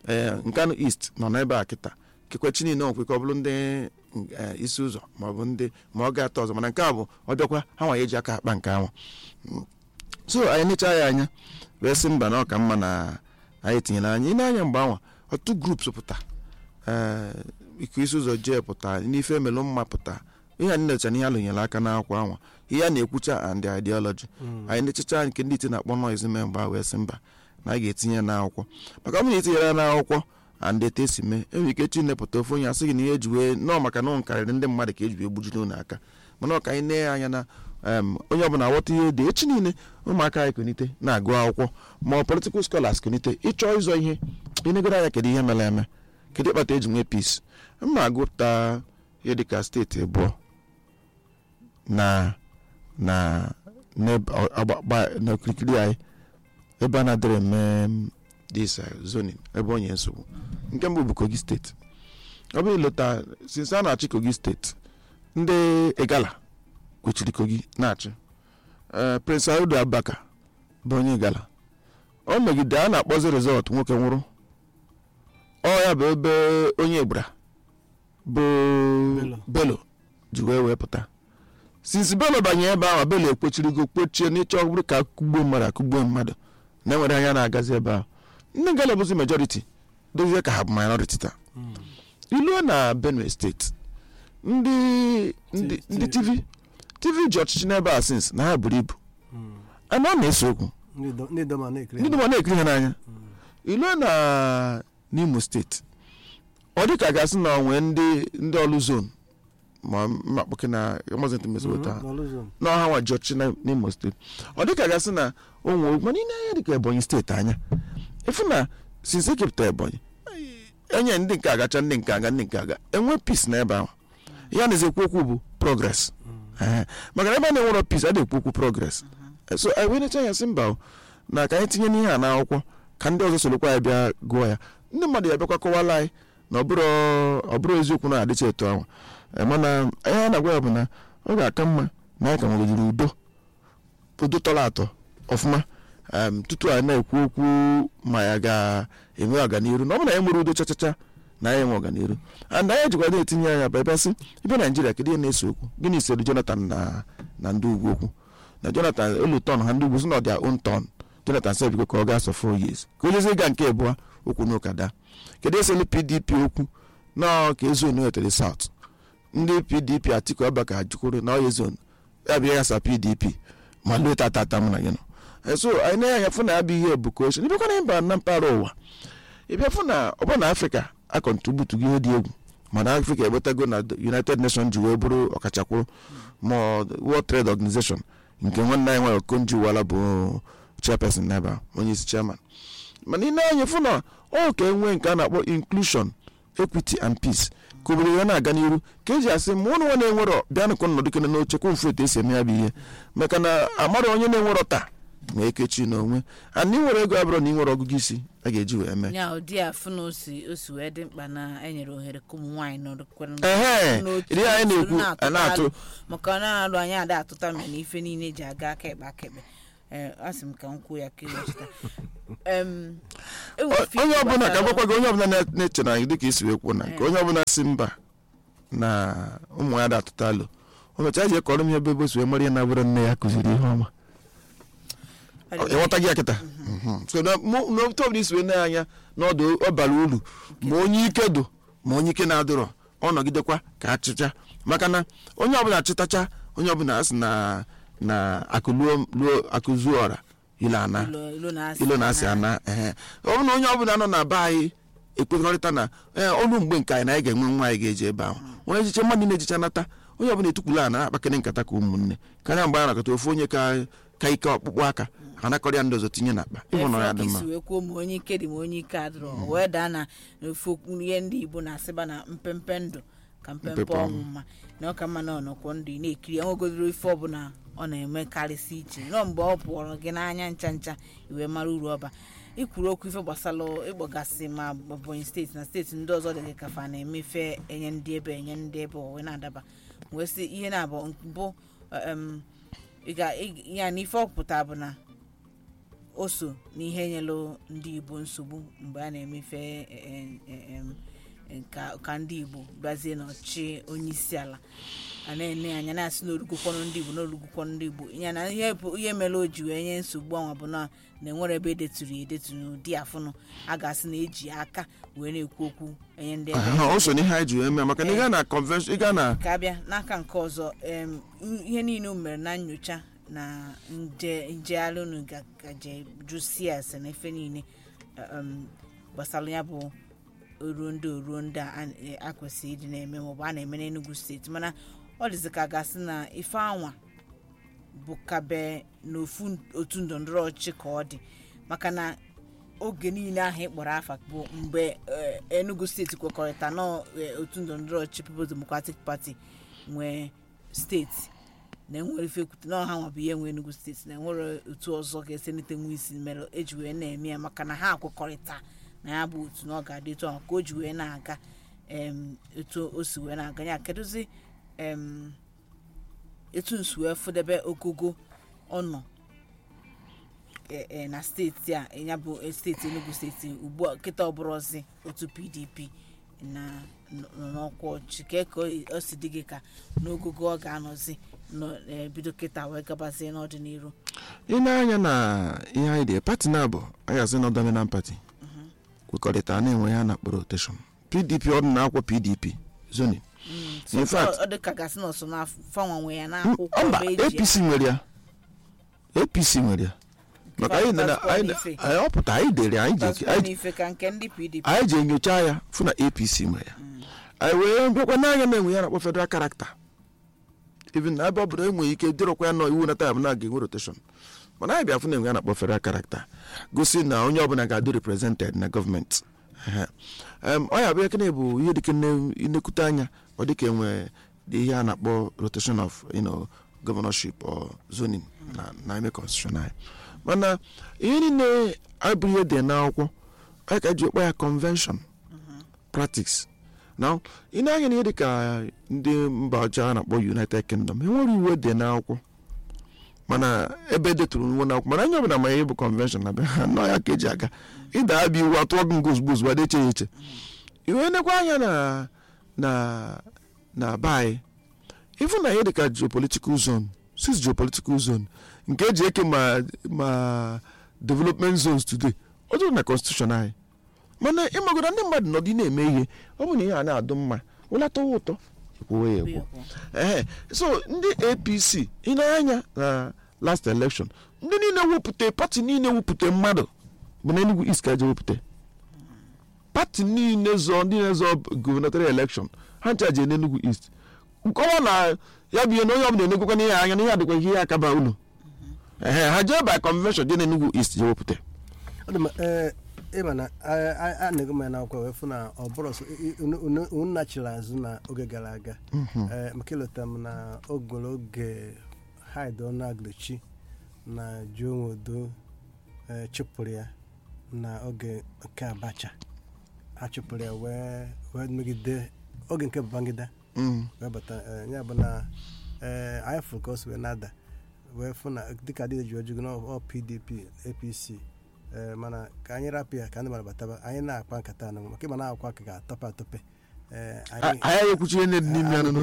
ee nkanu east nọ n'ebe a kịta kekwechi niile onwekwe ka ọ bụrụ ndị eh, isi ụzọ maọbụ ndị ma ọ ga-atọ ọzọ mana nke a bụ ọ bịakwa ha nwa eji aka akpa nke anwa so anyị necha ya anya wee sị mba na ọ ka mma na anyị tinyere anya ị na-anya mgbe anwa ọtụtụ grups pụta ee iko isi ụzọ jee pụta n'ife emelụ mma pụta ihe anyị necha na ihe alụnyere aka n'akwụkwọ anwa ihe a na-ekwucha and the ideology anyị nechacha nke ndị iti na-akpọ noise mee mgbe a wee sị mba na a ga-etinye ya n'akwụkwọ maka ọ bụrụ na itinyere ya n'akwụkwọ and etu esi mee enwere ike chi nepụta ofe onye asị gị na ihe eji wee nọọ maka na ọ karịrị ndị mmadụ ka eji wee gbujide unu aka mana ọ ka anyị nee ya anya na em, onye ọbụla ghọta ihe dị echi niile ụmụaka anyị konite na-agụ akwụkwọ ma ọ political scholars konite ịchọ ịzọ ihe ịnegoro anya kedu ihe mere eme kedu ịkpata eji nwee peace mma agụpụta ihe dịka steeti abụọ na na n'ebe ọ- agba- gba- n'okirikiri anyị ebe a na-adịrị eme mm, this uh, zoning ebe onye nsogbu nke mbụ bụ kogi steeti ọ bụrụ ịlọta since a na-achị kogi steeti ndị igala kwechiri kogi na-achị Eh, prince audu abaka bụ onye igala o megide a na-akpọzi rizọt nwoke nwụrụ ọ ya bụ ebe onye igbra bụ Bello. belo ji wee wee pụta since belo banye ebe ahụ belo ekpochirigo kpochie n'ịchọ ọ bụrụ ka akụgbuo mmadụ akụgbuo mmadụ na enwere anya na-agazi ebe ahụ ndị ngala bụzi majority dozie ka ha bụ minority taa iluo na benue steeti ndị ndị ndị tv tv ji ọchịchị n'ebe a since na ha buru ibu ana ọ na-ese okwu ndị dọma na-ekiri ndị dụma na-ekiri ha n'anya iluo na n'imo steeti ọ dị ka gasị na onwe ndị ndị ọlụ zon ma mmakpọke na amazon mesota ha na ọha nwa ji ọchịchị na- n'imo steeti ọ dị ka gasị na onwe mana ị na-anya dịka ebonyi steeti anya efu na since ekepụta ebonyi enye ndị nke agacha ndị nke aga ndị nke aga enwe peace n'ebe ahụ ya na-ezekwu okwu bụ progress Ehe. maka na ebe a na-enwerọ peace a na-ekwu okwu progress so anyị wee necha ya sị mba o, na ka anyị tinye n'ihe a n'akwụkwọ ka ndị ọzọ sorokwa ya bịa gụọ ya ndị mmadụ ya bịakwa kọwala anyị na ọ bụrụ ọ bụrụ eziokwu na adịcha etu ahụ Eh, mana ihe a na-agwa ya bụ na ọ ga-aka mma na anyị ka nwegidere udo udo tọrọ atọ ọfụma em, tutu anyị na-ekwu okwu ma ya ga-enwe ọganiru na ọ bụ na anyị nwere udo chachacha na anyị enwe ọganiru and anyị jikwa na-etinye anya bụ ebe sị ibe naijiria kedu ihe na-ese okwu gịnị sere jonathan na na ndị ugwu okwu na jonathan elu tọn ha ndị ugwu si na ọ dị own tọn jonathan sị biko ka ọ gaa sọ four years ka onye ịga nke abụọ okwu n'ụka daa kedu eselu pdp okwu na ka ezonu wetere south ndị pdp atiku abaka jukwuru na ọya zon ya bụ ya sa pdp ma lue tatata mụ na gị nọ Eh, so anyị na anya fụ na ya bụ ihe bụ ka oche ịbịakwa na mba na mpaghara ụwa ịbịa fụ na ọ bụrụ na afrịka akọntributu gị ihe dị egwu mana afrịka egbetago na united nations ji wee bụrụ ọkachakwuru ma ọ world trade organization nke nwanne anyị nwere okonji wala bụ chairperson n'ebe a onye isi chairman mana ị na-anya fụ na ọ ka enwee nke a na-akpọ inclusion equity and peace ka obodo ya na-aga n'iru ka eji asị ma ụnụ nwa na-enwerọ bịanụkụ nọdụ kene n'oche kwa mfu etu esi eme ya bụ ihe maka na amara onye na-enwerọ taa ma ekechi n'onwe ana ị nwere ego abụrụ na ị nwere ọgụgụ isi a ga-eji wee mee ya ụdị afụ na osi osi wee dị mkpa na enyere ohere ka ụmụ nwaanyị nọrọkwara ehe n'otu iri anyị usoro na-ekwu a na-atụ alụ. maka na alụ anyị ada atụta mere na ife niile ji aga aka ekpe aka ekpe ee asị m ka m kwuo ya ka ewechita Em, enwere ife onye ọbụla ka gbasara- gwakwa gị onye ọbụla na- na-eche na gị dịka isi wee kwuo na nke onye ọbụla si mba na ụmụ ya da-atụta alụ o mechaa ji ekọrọ m ya ebe ebe o si wee mara ihe na-abụrụ nne ya kụziri ihe ọma ịghọta gị ya kịta Mhm. so na mụ- n'otu ọbụla isi wee na-anya n'ọdụ ọ bara uru ma onye ike do ma onye ike na-adịrọ ọ nọgidekwa ka achịcha maka na onye ọbụla achịtacha onye ọbụla asị na na akụluo luo akụzuo ọra ile ana ilo ilo na-asị ilo na-asị ana ehe ọ bụ na onye ọbụla nọ na be anyị ekwekọrịta na ee ọrụ mgbe nke anyị na anyị ga-enwe nwa anyị ga-eji ebe ahụ onye echiche mmadụ na-ejicha nata onye ọbụla etukwula a na-akpakịrị nkata ka ụmụnne karịa mgbe a nakọta ofu onye ka ka ike ọkpụkpụ aka ha nakọrịa ndị ọzọ tinye n'akpa ịhụ na ọ ya dị mma isi wee kwuo ma onye ike dị ma onye ike adịrọ o wee daa na ofu okwu ihe ndị igbo na-asịba na mpempe ndụ ka mpempe Mpempe ọnwụ ọnwụ. mma na ọka mma na ọnọkwọ ndụ ị na-ekiri enwegodoro ife ọbụla ọ na-eme karịsị iche nọ mgbe ọ pụọrọ gị n'anya ncha ncha iwee mara uru ọba ikwuru okwu ife gbasara ịkpọgasị ma Ebonyi steeti na steeti ndị ọzọ dị gị ka fa na-emefe enye ndị ebe enye ndị ebe o wee na-adaba wee sị ihe na-abụ mbụ em, ị ga ị- ya na ife ọpụta bụ na o so n'ihe nyelụ ndị igbo nsogbu mgbe a na-emefe e- e- em, e- ka ka ndị igbo bịazie n'ọchị onye isi ala a na-ene anya na-asị na orugokwanụ ndị igbo na orugokwanụ ndị igbo ya na ihe bụ ihe mere o ji wee nye nsogbu anwa bụ na na enwere ebe edeturu ya edetu n'ụdị afụnụ a ga-asị na eji aka wee na-ekwu okwu enye ndị ebe Aha, o so n'ihe anyị ji wee mee maka na ị gaa na convention ị gaa na ka abịa n'aka nke ọzọ em, ihe niile o mere na nyocha na nje njegharị unu ga- gaje jụsie ase na efe niile em, gbasara ya bụ oruo ndị oruo ndị a a- a kwesịrị ịdị na-eme maọbụ a na-eme n'Enugu steeti mana ọ dịzị ka a gasị na ife anwa bụ kabe n'ofu otu ndọrọndọrọ ọchịchị ka ọ dị maka na oge niile ahụ ị kpọrọ afa bụ mgbe eh, Enugu steeti kwekọrịta na eh, otu ndọrọndọrọ ọchịchị People's Democratic Party nwee steeti na enwere ife ekwute na ọha nwa bụ ihe nwe Enugu steeti na enwere otu ọzọ ga-esi nite nwa isi mere eji wee na-eme ya maka na ha kwekọrịta na ya bụ otu na ọ ga-adị etu ahụ ka o ji wee na-aga em, etu o si wee na-aga ya kedụzi em, etu nsi wee fụdebe ogogo ọnọ e- e, na steeti a ya bụ steeti Enugu steeti ugbu a kịta ọbụrụzi otu PDP na nọ n'ọkwa ọchị ka ka o si dị gị ka n'ogogo ọ ga-anọzi nọ- eh, bido kịta wee gabazie n'ọdịnihu ị na-anya na ihe anyị dị pati na abụ anyị asị na dominant party kwekọrịta na-enwe ya na kpọrọ rotation pdp ọ dị na akwa pdp zoning So, In fact- ọ ọ dị ka gasị na ọsọ na fanwa nwe ya n'akwụkwọ mba ebe eji ya. apc nwere ya apc nwere ya maka anyị nene- Passport anyị n'ife. anyị ọpụta anyị dere anyị ji Passport anyị n'ife ka nke ndị PDP anyị ji enyocha ya fụ na apc nwere ya anyị wee bịakwa n'anya na-enwe ya na-akpọ federal character even na ebe ọ bụla enweghị ike dịrọkwa ya nọ iwu na taịm na ga-enwe rotation mana anyị bịa fụ na enwe ya na-akpọ federal character gosi na onye ọbụla ga-adị represented na gọọmenti Ehe. Em, ọ ya bụ ekene bụ ihe dịka inekwute anya ọ dịka enwe dị ihe a na-akpọ rotation of you know, governorship or zoning na na ime constitution anyị mana ihe niile abụghị ihe dị n'akwụkwọ anyị ka ji kpọ ya convention practice now ị na-anya na ihe dịka ndị mba ọcha a na-akpọ united kingdom enwere iwu dị n'akwụkwọ mana ebe detụrụ nwo n'akwụkwọ mana onye ọbụla ma ihe bụ convention na be ha nọ ya ka eji aga ịda abịa iwu atụọ gị nga ozugbo ozugbo adeche ya eche iwe nekwa anya na na na be anyị ịfụ na ihe dịka geopolitical zone six geopolitical zone nke eji eke ma ma development zones today ọ dịrị na constitution anyị mana ịmagoda ndị mmadụ nọdị na-eme ihe ọ bụ na ihe a na-adụ mma ụlatọwa ụtọ ekwuwe ya ekwu ee so ndị apc ị na-anya na last election ndị niile wepụta pati niile wepụta mmadụ bụ na enugu east ka eje wepụta pati niile zọ ndị na-ezọ gubernatorial election ha ncha je n'enugu east nkọwa na ya bụ ihe na onye ọbụla enegokwa n'ihe anya na ihe adịkwa ihe akaba unu ehe ha jee by convention je n'enugu east je wepụta ọ dị ma ee ịma na a- a a na-ego m ya n'akwụkwọ wee fụ na ọ bụrụ sọ unu nachiri azụ na oge gara aga ee maka ịlọta m na ogolo oge haid ọnụagụchi na juonwodo ee chụpụrụ ya na oge nke abacha a chụpụrụ ya wee wee megide oge nke babangida Mm. wee bata ee, ya bụ na ee anyị fụrụ ka o si wee nada wee fụ na dịka dị ji ojugo na ọ pdp apc ee mana ka anyị rapụ ya ka ndị mmadụ bataba anyị na-akpa nkata anụ maka ịma na-akwa ka ga-atọpe atọpe ee anyị anyị ekwuchi ihe dị n'ime anụ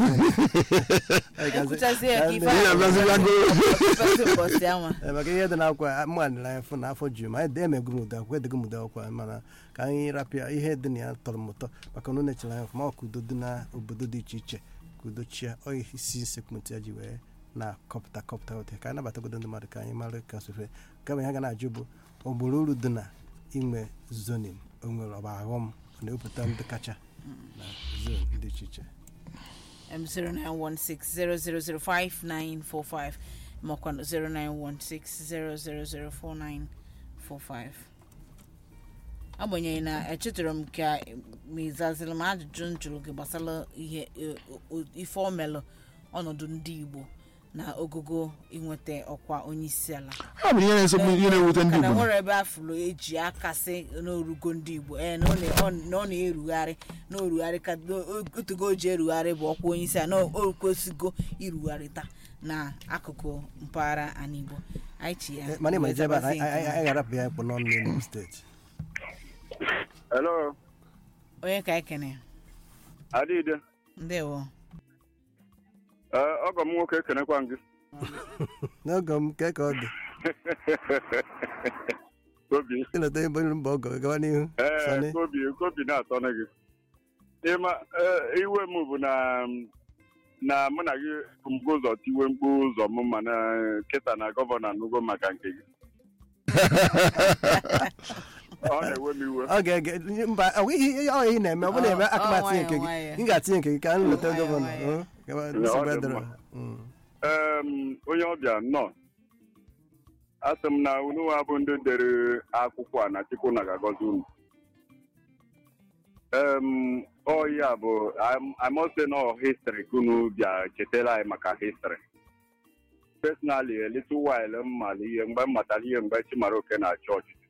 anyị ga-aza- ekwuchazie ya ka ife Ihe ahụ abịazilago. ọtụtụ ụbọchị anwa Ee, maka ihe dị n'akwụkwọ mmadụ anyị fụ na afọ ju ma anyị emego m ụda akwụkwọ edego m ụda akwụkwọ mana ka anyị rapụ ya ihe dị na ya tọrọ m ụtọ maka na ọ na-echere anya ọfụma ọ ka udo dị na obodo dị iche iche ka udo chia ọ isi sekwentị ya ji wee na-akọpụta kọpụta ụtọ ka anyị nabatagodo ndị mmadụ ka anyị mara ka sofe kama ihe ga na-ajụ bụ ogboro uru dị na inwe zonin o nwere ọba aghọm ọ na-ewepụta ndị kacha na zon dị iche iche um, 0916 makwa 0916 0004945 agbanyeghị na echetara m ka ma ịzaziri m ajụjụ m jụrụ gị gbasara ihe e, o- ife omelụ ọnọdụ ndị igbo na ogogo inweta ọkwa onye isi ala ha bụ ihe na-esogbu ihe na-ewute ndị Maka na igbo nwere ebe afụrụ eji akasị n'orugo ndị igbo ee na ọ na- ọ- na ọ na-erugharị na orugharị ka otugo o ji erugharị bụ ọkwa onye isi ala na o kwesịgo irugharịta na akụkụ mpaghara ala igbo anyị chi ya Eh, mana ịma ije ebe a wee zabazie anyị nke anyị ga-arapụ ya ịkpụ n'ọnụ n'Enugu steeti Hello, onye ka anyị kene Adịde. ndewo Ee, ọgọ m nwoke ekenekwa m gị. n'oge m ke ka ọ dị Kobi. ịleta ebe mba ọgọ gawa n'ihu Ee, Sani. Kobi, Kobi na-atọnụ gị. Ịma, ee, iwe m bụ na na mụ na gị mgbe ụzọ tiwe mkpu ụzọ m mana kịta na gọvanọ anụgo maka nke gị. Ọ na-ewe m iwe. ọ ga-ege mba ọ nweghị ihe ọ ihe na-eme ọ bụrụ na eme Ọ- aka m ọ atinye nke gị nwayọọ, ị ga-atinye nke gị ka m leta Nwayọọ, gọvanọ nwayọọ. ọ, gawa ọ dị nsogbu adịrọ. mma. Mm. Em, onye ọbịa nnọọ asị m na unu nwa bụ ndị dere akwụkwọ a na chukwu na ga-agọzi unu em ọ ya bụ I'm- I must say no history ka unu bịa chetara anyị maka history personally a little while m mara ihe mgbe m matara ihe mgbe Chimaroke na-achị ọchịchị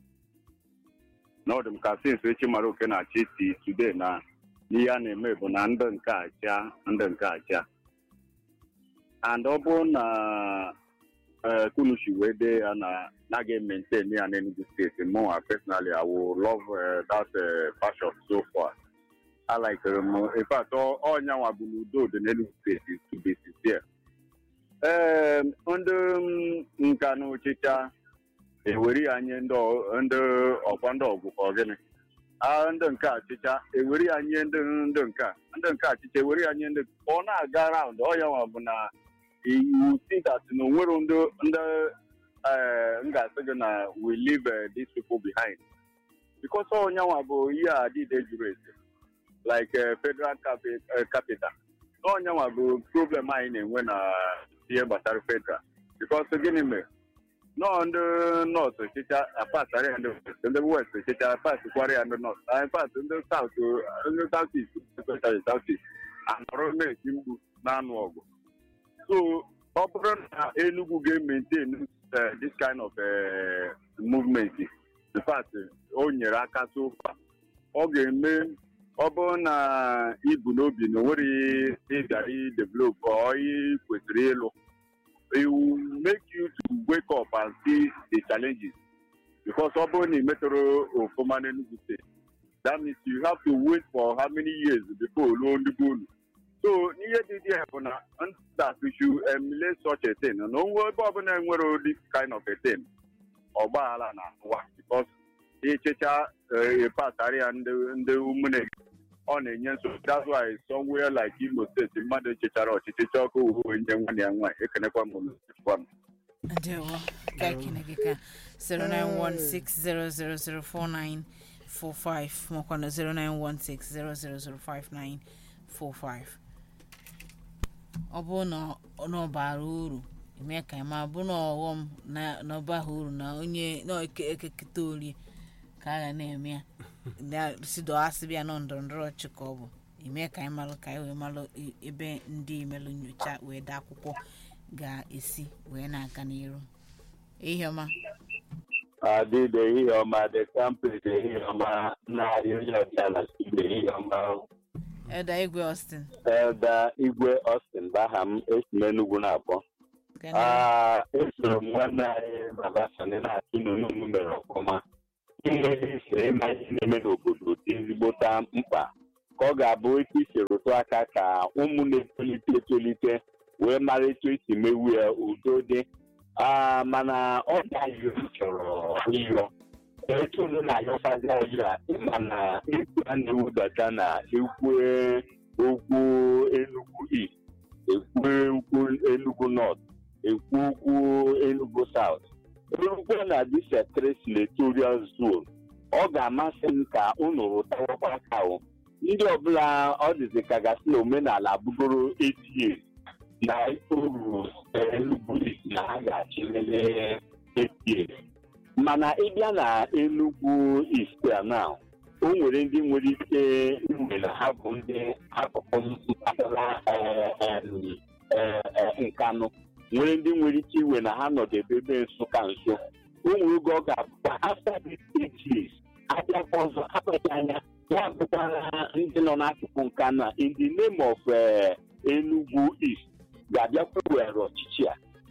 na ọ dị m ka since Chimaroke na-achị si today na ihe a na-eme bụ na ndị nke achịa ndị nke achịa and ọ bụrụ na eh, kunushi wee dee ya na na ga maintain ya n'Enugu steeti mụnwa personally I will love uh, that uh, passion so far I like um, in fact ọ- ọnyanwa bụ n'udo dị n'Enugu steeti to be sincere ee ndị mm, nka na ụchịcha eweri ya nye ndị ọ- ndị ọkwa ndị ọgụ ka ọ gịnị Ah, ndị nke achịcha eweri ya nye ndị ndị nke a. ndị nke achịcha eweri ya nye ndị ọ na-aga raụnd ọnyanwa bụ na you see that na onwere ndị ndị eh, m ga-asị gị na we leave eh, these people behind because onyanwa bụ ihe a dịde juru ese like eh, federal capi- eh, capital onyanwa bụ problem anyị na-enwe na ihe gbasara federal because gịnị mere nọọ ndị nọọsụ chicha apasara ya ndị west ndị west chicha apasikwara ya ndị nọọsụ in fact ndị saut ndị saut east especially saut east anọrọ na-eti mkpu na-anụ ọgụ so ọ bụrụ na Enugu ga-maintain uh, this kind of uh, movement in fact o nyere aka so far ọ ga-eme ọ bụrụ na ibu n'obi na onwere ịgara develop ọ ị kwesịrị ịlụ it will make you to wake up and see the challenges because ọ bụrụ na ị metụrụ ofụma n'Enugu steeti that means you have to wait for how many years before ruo ndị be unu so ihe dị dị bụ na that we should emulate such a thing na onwe ebe ọbụla enwere this kind of a thing ọgbaghara na ụwa because ịchịcha pasara ya ndị ndị ụmụnne ọ na-enye nsogbu that's why somewhere like Imo steeti mmadụ echechara ọchịchị chọọ ka uwe nye nwanne ya nwaanyị ekenekwa m echekwa m ndewo ka anyị kene gị ka 09160004945 makwa na 09160005945 ọ bụrụ na ọ na ọ bara uru eme ka ị ma bụ na ọghọm na na ọ baghị uru na onye na eke- ekeketa orie ka a ga na-eme ya na sido asịbịa nọ ndọrọ ndọrọ ọchị ka ọ bụ ime ka anyị malụ ka anyị wee malụ i- ebe ndị imelụ nyocha wee dee akwụkwọ ga-esi wee na-aga n'iru ihe ọma adịde ihe ọma the campus ihe ọma narị onye ọcha na ibe ihe ọma eda igwe austin ebe igwe Austin baha m esi m Enugu na-akpọ gana Ah, esoro m nwanne anyị baba sani na-atụ n'onu mere ọfụma ihe siri ịma ihe na-eme n'obodo dị ezigbota mkpa ka ọ ga-abụ etu isi rụtụ aka ka ụmụ na-etolite etolite wee mara etu esi mewu ya udo dị Ah, mana ọ gaghị chọrọ ịyọ etu unu na-ayọfazi ayọ a ịma na ekwu a na-ewudata na ekwe okwu Enugu East ekwu okwu Enugu North ekwu okwu Enugu South erukwe na disetre senatorial zone ọ ga-amasị m ka unu rụtawakwa aka o ndị ọbụla ọ dịzị ka gasị na omenala abụgoro 8 years na uru Enugu East na ha ga-achịlele 8 years mana ịbịa na Enugu East a na o nwere ndị nwere ike iwe na ha bụ ndị akụkụ mpaghara eh, em, eh, eh, nkanụ nwere ndị nwere ike iwe na ha nọdebe ebe nsụka nso o nwere oge ọ ga-abụkwa after this eight years abịakwa ọzọ akpacha anya ya bụkwara ndị nọ n'akụkụ nka na in the name of eh, Enugu East ga-abịakwa were ọchịchị a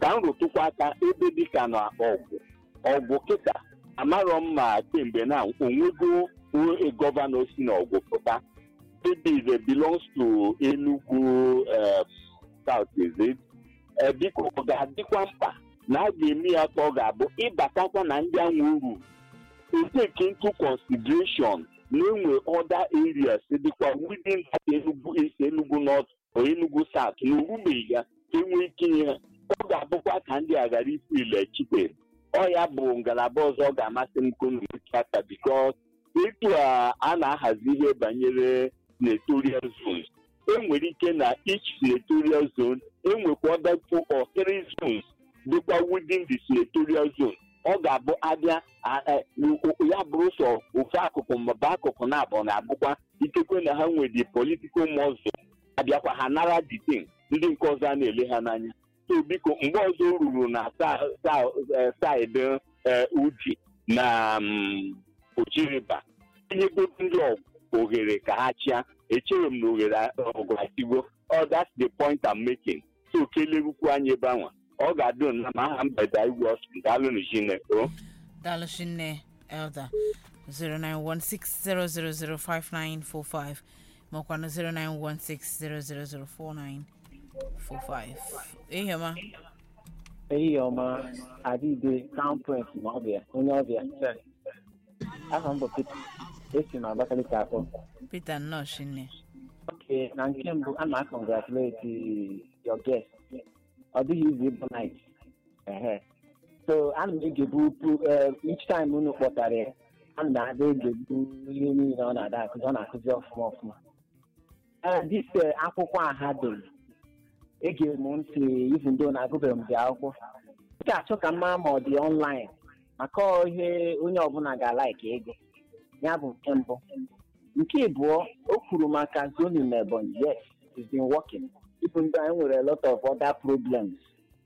ka m rụtụkwa aka ebe dịka na ọgwụ ọgwụ kịta amarọ m ma kemgbe na onwego a gọvanọ si na ọgwụ pụta maybe it belongs to Enugu uh, South is it? Eh, biko ọ ga-adịkwa mkpa na a ga-eme ya ka ọ ga-abụ ịbatakwa na ndị anwụ uru take into consideration na enwe other areas dịkwa within that Enugu East Enugu North or Enugu South na orubeghị ya ka enwee ike inye ha ọ ga-abụkwa ka ndị a ghara ifu ile chite ọ ya bụ ngalaba ọzọ ọ ga-amasị m ka unu nwee aka because etu a a na-ahazi ihe banyere senatorial zones enwere ike na each senatorial zone enwekwa other two or three zones dịkwa within the senatorial zone ọ ga-abụ abịa a- a- o- ya bụrụ sọ ofu akụkụ maọbụ akụkụ na abụọ na-abụkwa ikekwe na ha nwere the political muscle abịakwa ha nara the thing ndị nke ọzọ a na-ele ha n'anya so biko mgbe ọzọ o ruru na sa- sa- eh, saịdị eh, uji na mm, ojiriba inyegodo ndị ọgụ ohere ka ha chịa echere m na ohere ọgụ achịgo ọ that's the point I'm making so kelerukwu anyị ebe anwa ọ ga-adị na ma aha mgbede igwe ọsụ daalụ na Chineke o daalụ chinne elda 09160005945 makwanụ 09160004945 ihema ehihie ọma adịbe crown prince ma ọbịa onye ọbịa aha m bụ Peter esi m Abakaliki akpọ peter nnọọ chinne oke na nke mbụ a na congratulate your guest ọ dịghị izu ịbụ night ehe so ana m egebu pu- eh, each time unu kpọtara ya ana m na-ada egebu ihe niile ọ na-ada akụzi ọ na-akụzi ọfụma ọfụma ee dis eh, akwụkwọ a ha dere egere m ntị even though na agụbeghị m dị akwụkwọ m ga-achọ ka m mara ma ọ dị online maka ọ ihe onye ọbụla ga-alaiki ego ya bụ nke mbụ nke ịbụọ o kwuru maka zoning na Ebonyi yes it's been working even though anyị nwere a lot of other problems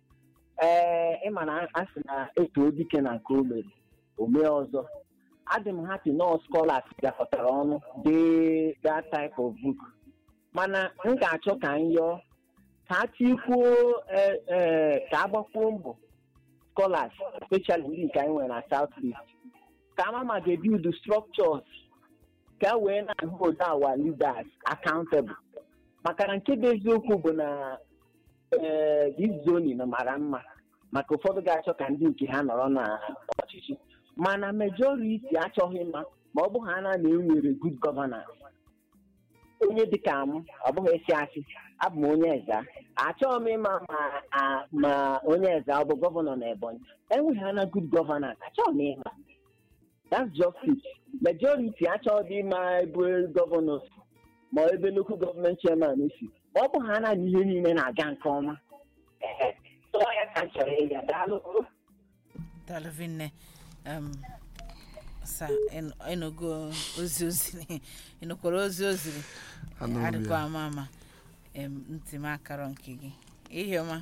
ee ịma na a sị na eto dike na nke o mere o mee ọzọ adị m happy na scholars gakọtara ọnụ dee that type of book mana m ga-achọ ka m yọọ ka a tikwuo eh, eh, ka a gbakwuo mbọ scholars especially ndị nke anyị nwere na south east ka ama ma ga-ebuild structures ka e wee na-hold our leaders accountable maka na nke bụ eziokwu bụ na ee this zoning mara mma maka ụfọdụ ga-achọ ka ndị nke ha nọrọ na ọchịchị mana majority achọghị mma ma ọ bụ ha na na enwere good governance onye dịka m ọ bụghị esi asị abụ m onye eza achọghị m ịma ma a- ma onye eza ọ bụ gọvanọ na ebonyi enweghị ha na good governance achọghị m ịma that's just it majority achọghị ịma ebe gọvanọ si ma ebe local government chairman si ma ọ bụ ha na ihe niile na-aga nke ọma Ehe. So ọ ya ka m chọrọ ịga daalụ daalụ vinne um, sa ịnụ- ịnụgo ozi oziri ịnụkwara ozi oziri Anụrụ m ya. adịkwa ama ama em, ntị m akarọ nke gị ihiọma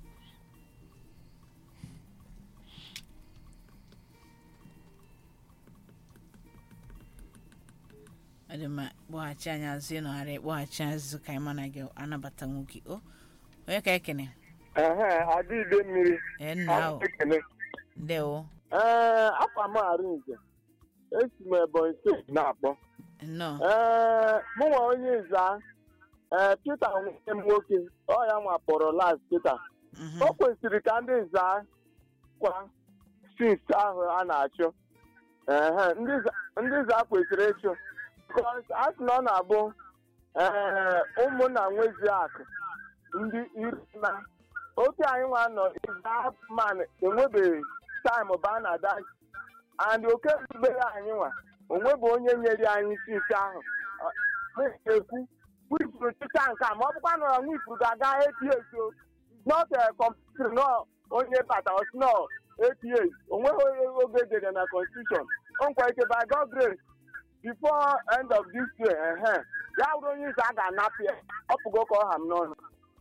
ọ dị mma kpọghachi anyị azụ ịnọgharị kpọghachi azụ ka anyị mana gị anabata nwoke o onye ka ekene ehe adịide mmiri ee nna ahụ ekele ndewo ee afọ m arinze esi m ebonyi steeti na-akpọ nnọọ ee mụnwa onye nza ee pita nwunye m nwoke ọ ya nwa kpọrọ las pita Mhm. o kwesịrị ka ndị nza kwa sins ahụ a na-achụ ehe ndị nza- ndị nza kwesịrị ịchụ bikos a sị na ọ na-abụ ee ụmụnna nwezi akụ ndị iri na oke anyị nwa nọ man enwebeghị taịm bụ a na-ada and oke rubere anyị nwa onwebe onye nyere anyị sins ahụ Ọ, na-ekwu wifuru chịcha nke a ma ọ bụkwa na wifuru ga-aga eti o not a compulsory no onye bata or no APA onweghị onye oge dere na constitution o nkwa ike by God grace before end of this year ehe ya bụrụ onye ize a ga-anapụ ya ọ pụgo ka ọ ha m n'ọnụ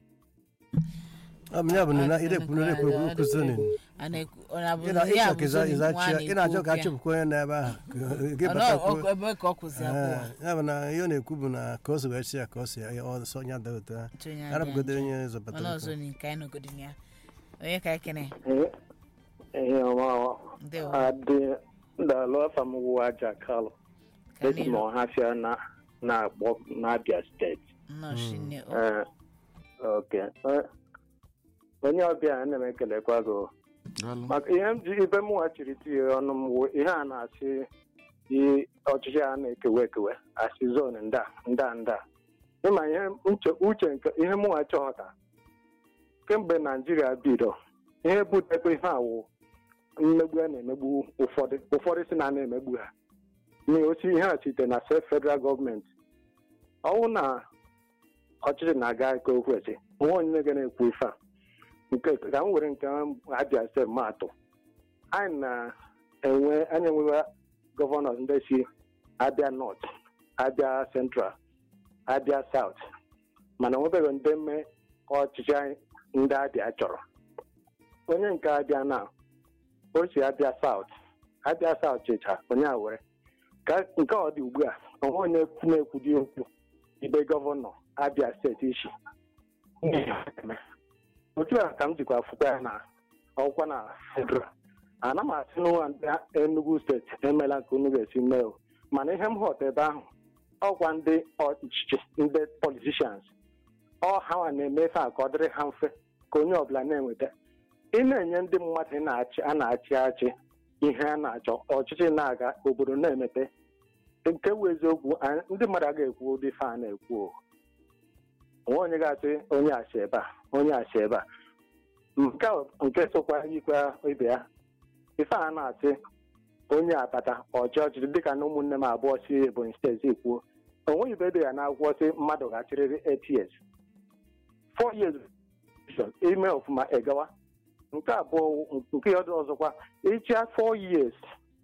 ọ bụ ya bụ na ị na-ekwu na ekwu okwu zonin a na-ekwu ọ na-abụ ị na- ị ya chọrọ bụ ka ịza- zoning ịza nwa chi- ị na-achọ ka na-ekwu achụpụkwa onye na-ebe ahụ gị okwu ya. Ọ batakwuo nọ- ebe ka ọ kwụsị abụọ Ee, ya bụ na ihe ọ na-ekwu bụ na ka o si wee si ya ka o si ya ọsọ ya daa ụtọ Otu onye arapụgodo adịghị onye njọ. zọbata Mana ụtọ. ọzọ ni nke anyị nọgodi na ya onye ka ekene ihe ọma ndewo adị ndalụ afa m wụ aja kalụ ka esi m n'iru ọhafịa na na-akpọ n'abia steeti nnọọ shinne o Ee, ok Eh, onye ọbịa ana m ekelekwa gị daalụ maka ihe m ji ibe m wachiri tinye ọnụ m wụ ihe a na-asị i- ọchịchị a na-ekewe ekewe asị zon nda nda nda ịma ihe uche uche nke ihe mụnwa chọghọta kemgbe naijiria bido ihe butekwa ihe awụ mmegbu a na-emegbu ụfọdụ ụfọdụ si na a na-emegbu ha n'ihi osi ihe a site na sef federal gọọmenti ọnwụ na ọchịchị na-aga ike okwesị onwe onye ga na-ekwu ife a nke ka m were nke abịa sef maatụ anyị na-enwe anyị enwewe gọvanọ ndị si abịa nọt abịa central abịa saut mana onwebeghị ndị mme ọchịchị anyị ndị abịa chọrọ onye nke abịa na o si abịa saut abịa saut chịcha onye a were ka nke ọ dị ugbu a onwe onye na-ekwudi okwu ibe gọvanọ abịa steeti ishi otu a ka m jikwa fụkwa ya na ọkwa na federal ana m asị n'ụwa ndị enugu steeti emela nke unu ga-esi mee o mana ihe m hụta ebe ahụ ọkwa ndị ọchịchị ndị politicians ọ ha na-eme ife a ka ọ dịrị ha mfe ka onye ọbụla na-enweta ị na-enye ndị mmadụ na-achị a na-achị achị ihe a na-achọ ọchịchị na-aga obodo na-emepe nke bụ eziokwu anyị- ndị mmadụ agaghị ekwu ụdị ife a na-ekwu o onwe onye ga-asị onye asị ebe a onye asị ebe a nke a- nke sokwa yikwa ibe ya ife a na-asị onye abata ọchị ọchịchị dịka na ụmụnne m abụọ si ebonyi steeti kwuo onweghị ibe dị ya n'akwụkwọ sị mmadụ ga-achịrịrị eight years four years ime ọfụma egawa nke abụọ nke ọdụ ọzọkwa ịchịa four years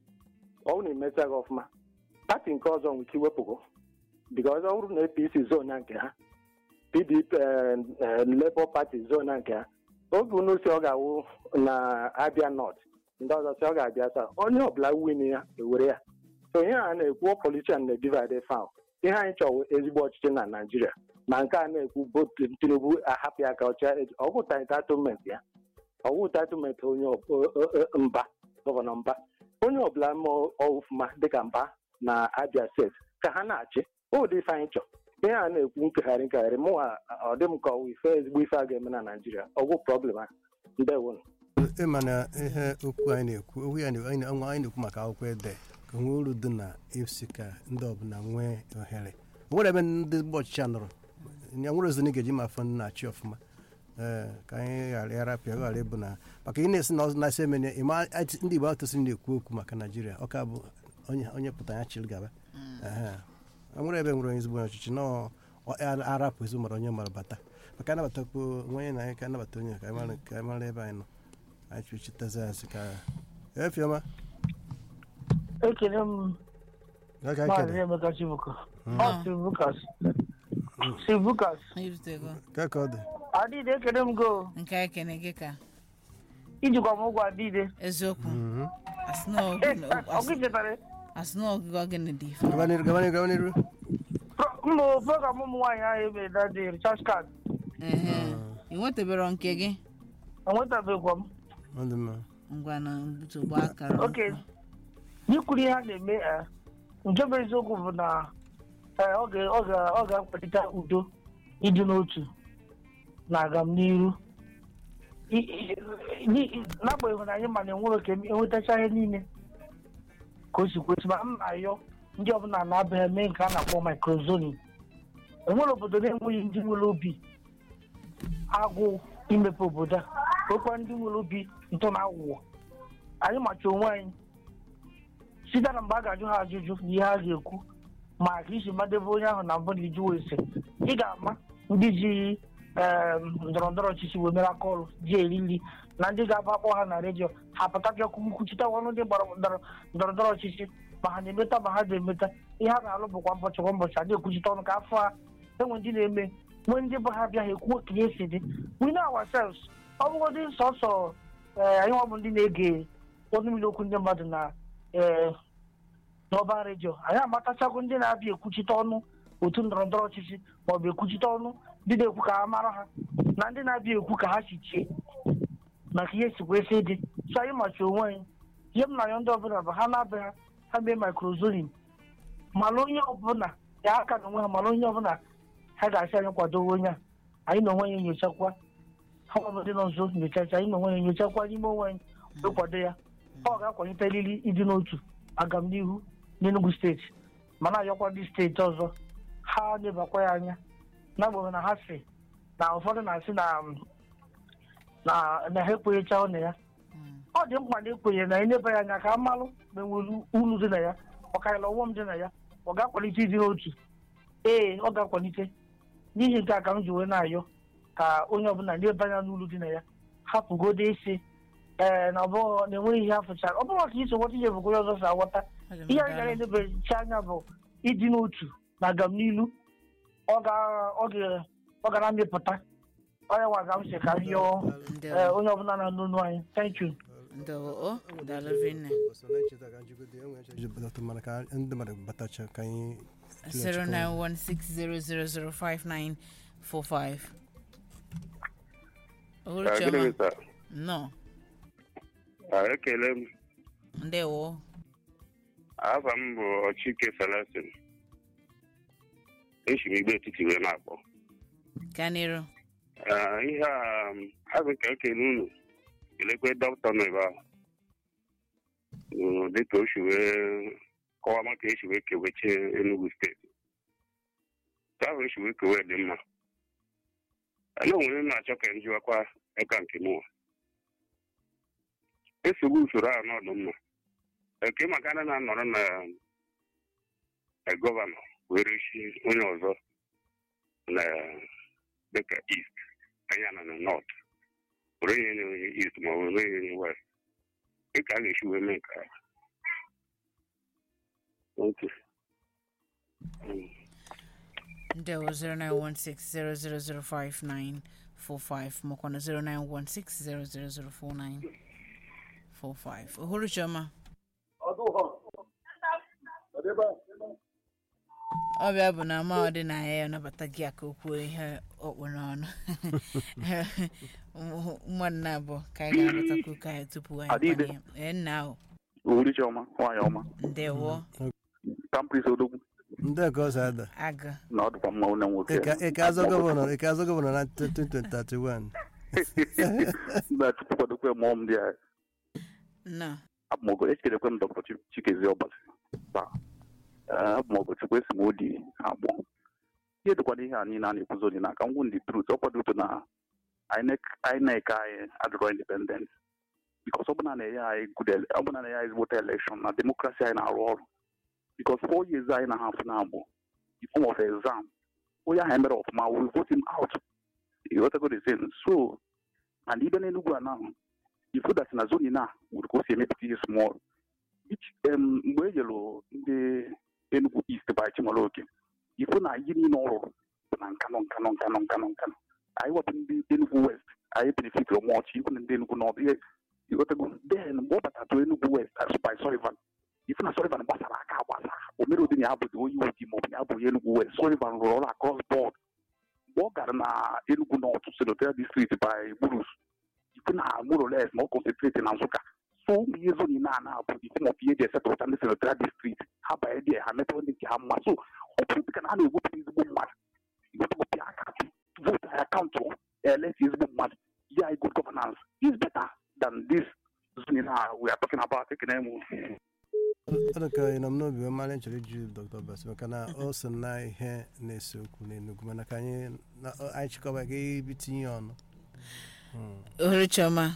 ọ bụrụ na imeta gị ọfụma pati nke ọzọ nwere ike iwepụgo because ọ bụrụ na apc zona nke ha pdp eh, eh, labour party zona nke ha oge unu si ọ ga-awụ na abịa nọt ndị ọzọ si ọ ga-abịa taa onye ọbụla win ya ewere ya so ihe a na-ekwu politician na divide fam ihe anyị chọrọ ezigbo ọchịchị na naijiria ma nke a na-ekwu bụ tinubu ahapụ ya ka ọcha ọgwụ entitlement ya ọwụ entitlement onye ọ- o- o- o- mba gọvanọ mba onye ọbụla ma ọfụma dịka mba na abia steeti ka ha na-achị ụdị ife anyị chọrọ ihe a na-ekwu nkegharị nkegharị mụnwa ọ dị m ka ọwụ ife ezigbo ife a ga-eme na naijiria ọgwụ problem a ndewonu ịma na ihe okwu anyị na-ekwu okwu ya na- anyị na- anyị na-ekwu maka akwụkwọ ede ka nwee uru dị na isi ka ndị ọbụla nwee ohere o nwere ebe ndị mgbe ọchịchị a nọrọ ya nwere ozi na ị ga-eji ma afọ na-achị ọfụma ee ka anyị ghara ịrapịa ghara ịbụ na maka ị na-esi na ọzọ na-esi emene ịma ndị igbo atụsị na-ekwu okwu maka naijiria ọ ka bụ onye onye pụta ya chịrị gaba Ehe. o nwere ebe nwere onye ezigbo onye ọchịchị na ọ- arapụ ezi mara onye mara bata maka anabatakwu onye na anyị ka anabata onye ka anyị mara- ka anyị mara ebe anyị nọ anyị chụchitezi asị ka efiọma ekele m ka ka maazị kere emeka chibuko ọ sivukas sivukas irutego ka ka ọ dị adịde ekele m go nke ekene gị ka ijikwa m ụgwọ adịde eziokwu Mhm. asị na ọgụ- ọgụ chetara asị na ọgụgụ gịnị dị ife gaba n'iru gaba n'iru gaba n'iru mbụ program ụmụ nwaanyị ahụ emere dadi richard card Ehe. ị nwetebere nke gị enwetabekwa m ọ dị mma ngwa na ntụgbu akara oke n'ikwuru ihe a na-eme eh, nke bụ eziokwu bụ na eh, ọ ga- ọ ga- ọ ga-akwalite udo ịdị n'otu na agamniru I- i- i- n'agbanyeghị na anyị ma na enwere ka enwetacha ihe niile ka o si kwesị ma m na-ayọ ndị ọbụla na-abịa eme nke a na-akpọ microzoning enwere obodo na-enweghị ndị nwere obi agụụ imepe obodo a nwekwa ndị nwere obi ntọ na aghụghọ anyị macha onwe anyị site na mgbe a ga-ajụ ha ajụjụ na ihe ha ga-ekwu ma ka isi madebe onye ahụ na mbụ na iju ese ị ga-ama ndị ji em, ndọrọ ndọrọ ọchịchị wee mere aka ọrụ ji eri nri na ndị ga-aba akpọ ha na redio ha pụta bịa kwuchite ọnụ ndị gbara ndọrọ ndọrọ ndọrọ ọchịchị ma ha na-emeta ma ha na-emeta ihe ha na-alụ bụkwa ụbọchị kwa ụbọchị adị ekwuchite ọnụ ka afọ ha enwe ndị na-eme nwee ndị bụ ha bịaghị ekwu ka ihe si dị we know ourselves ọ bụgodị sọsọ ee anyị nwa bụ ndị na-ege ọnụ mmiri okwu ndị mmadụ na ee n'ọba redio anyị amatachago ndị na-abịa ekwuchite ọnụ otu ndọrọ ndọrọ ọchịchị maọbụ ekwuchite ọnụ ndị na-ekwu ka ha mara ha na ndị na-abịa ekwu ka ha si chie maka ihe sikwa esi dị so anyị machi onwe anyị ihe m na-ayọ ndị ọbụla bụ ha na-abịa ha ha mee microzoning mana onye ọbụla ya aka na onwe ha mana onye ọbụla ha ga-asị anyị kwadowe onye a anyị na onwe anyị enyochakwa ha ọbụla dị nọ nso nyochacha anyị na onwe anyị enyochakwa n'ime onwe anyị wee kwado ya ọ ga-akwalite eriri ịdị n'otu agamnihu n'Enugu steeti mana ayọkwa ndị steeti ọzọ ha lebakwa ya anya n'agbanyeghị na ha si na ụfọdụ na-asị na na na ha ekwenyecha ọnụ ya ọ dị mkpa na ekwenye na eneba ya anya ka a malụ ma enwere uru dị na ya ọ karịrị ọghọm dị na ya ọ ga-akwalite ịdị n'otu ee ọ ga-akwalite n'ihi nke a ka m ji wee na-ayọ ka onye ọbụla leba anya n'uru dị na ya hapụgodo isi ee na ọbụghị na enweghị ihe afụchara ọ bụrụ maka iso nweta ihe bụ onye ọzọ si aghọta ihe anyị gara enebechi anya bụ ịdị n'otu na agamnilu ọ ga- ọ ga- ọ ga na-amịpụta onye nwa ga m si ka m yọọ ee, onye ọbụla na-anụ ọnụ anyị thank you ndewo o daalụ rinne ọsọ na-echeta ka njigode enwe nche jipụta mana ka ndị mmadụ batacha ka anyị tụlechakwa. 09160005945 Ah, Uhuruchioma. gịnị sir? nnọọ Ah, ekele m ndewo afa m bụ ọchike celestin esi m igbe etiti wee na-akpọ ka n'iru Ah, ihe a um, azụ ka ekele unu kelekwe dọkịta nọ ebe ahụ Mm, dịka o si wee kọwa maka esi wee keweche Enugu steeti Nke ahụ esi wee kewe dị mma ana onwere m na-achọ ka m jiwakwa aka nke mụwa esogbu usoro a n'ọdụ mma eke maka na na-anọrọ na na gọvanọ were chi onye ọzọ na dịka east anya na na north were nye nye onye east ma ọ bụ nye onye west dịka a ga-esi wee mee nke a Okay. Mm. ndewo 09160005945 makwana 09160004945 Uhuruchioma ọbịa bụ na ama ọdịnaya ya nabata gị aka okwu ihe ọkpụ n'ọnụ mmadụ na-abụọ ka anyị ga-anabatakwu ka anyị tupu anyị Adịbe. banye ee nna ahụ Uhuruchi ọma nwaanyị ọma ndewo kampris odogwu ndị ka ọ si ada aga na ọ dịkwa mma onye nwoke ike azọ gọvanọ ike azọ gọvanọ na 2031 na tupu kwadokwe mụọ m ndị a nna abụmọgọ echerekwe m dọkịta Chi- chikezi ọbasi taa Ee, abụmọgọ chukwu esi m odi agbọ ihe dịkwana ihe a niile a na-ekwuzo dị n'aka ngwụ ndị trut ọ kwadoto na INEC INEC anyị adịrọ independent bikos ọ bụna na-enye anyị good ele- ọ bụna na-enye anyị ezigbote elekshọn na demokrasi anyị na-arụ ọrụ bikos four years anyị na hafụ na agbụ in form of exam onye ahụ emere ọfụma we vote him out ịghọtago the same so and ibe n'enugwu a now ifu dat na zoni na nwere ka o si emepụta ihe small Each, em, mgbe e nyere ndị enugu east by chimaloke ifu na ihe niile ọ rụrụ bụ na nkanụ nkanụ nkanụ nkanụ nkanụ anyị wepụ ndị enugu west anyị benefit mọch ikwu na ndị enugu nọt ihe ịghọtago then mgbe ọ batara enugu west as by sullivan ifu na sullivan gbasara aka agbasa o mere ụdị na ya bụdị onye odi maọbụ na ya bụ onye enugu west sullivan rụrụ ọrụ across board mgbe ọ gara na enugu north senatorial district by burus ifu na more or less ma ọ concentrate na nsụka so ụmụ ihe zoni na ana bụ ifu ma ihe eji esetụlta ndị senatorial district ha banye dị ha metụrụ ndị nke ha mma so ọ bụrụ dịka na a na-ewepụta ezigbo mmadụ iwepụta aka vote anyị akaụntụ eleti ezigbo mmadụ ya anyị good governance is better than this zoni na we are talking about ekene m ọ dị ka ị nọ m n'obi wee mara nchọrọ iju dr bas maka na o so na ihe na-ese okwu n'enugwu mana ka anyị na- ọ- anyị chịkọba ga ibitinye ọnụ Hmm. Uhuruchioma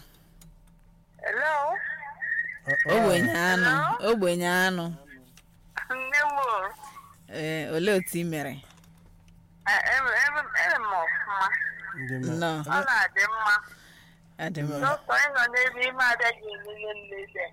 Hello? Ọ- ọ- ogbenye anụ ogbenye anụ Nne m o, ee olee otu ị mere e- e- e- ere m ọfụma. ndị mma. nnọọ Ọ na-adị mma. adị mma Dọkịta ịnọ n'ebe ime ada gị enye nlele.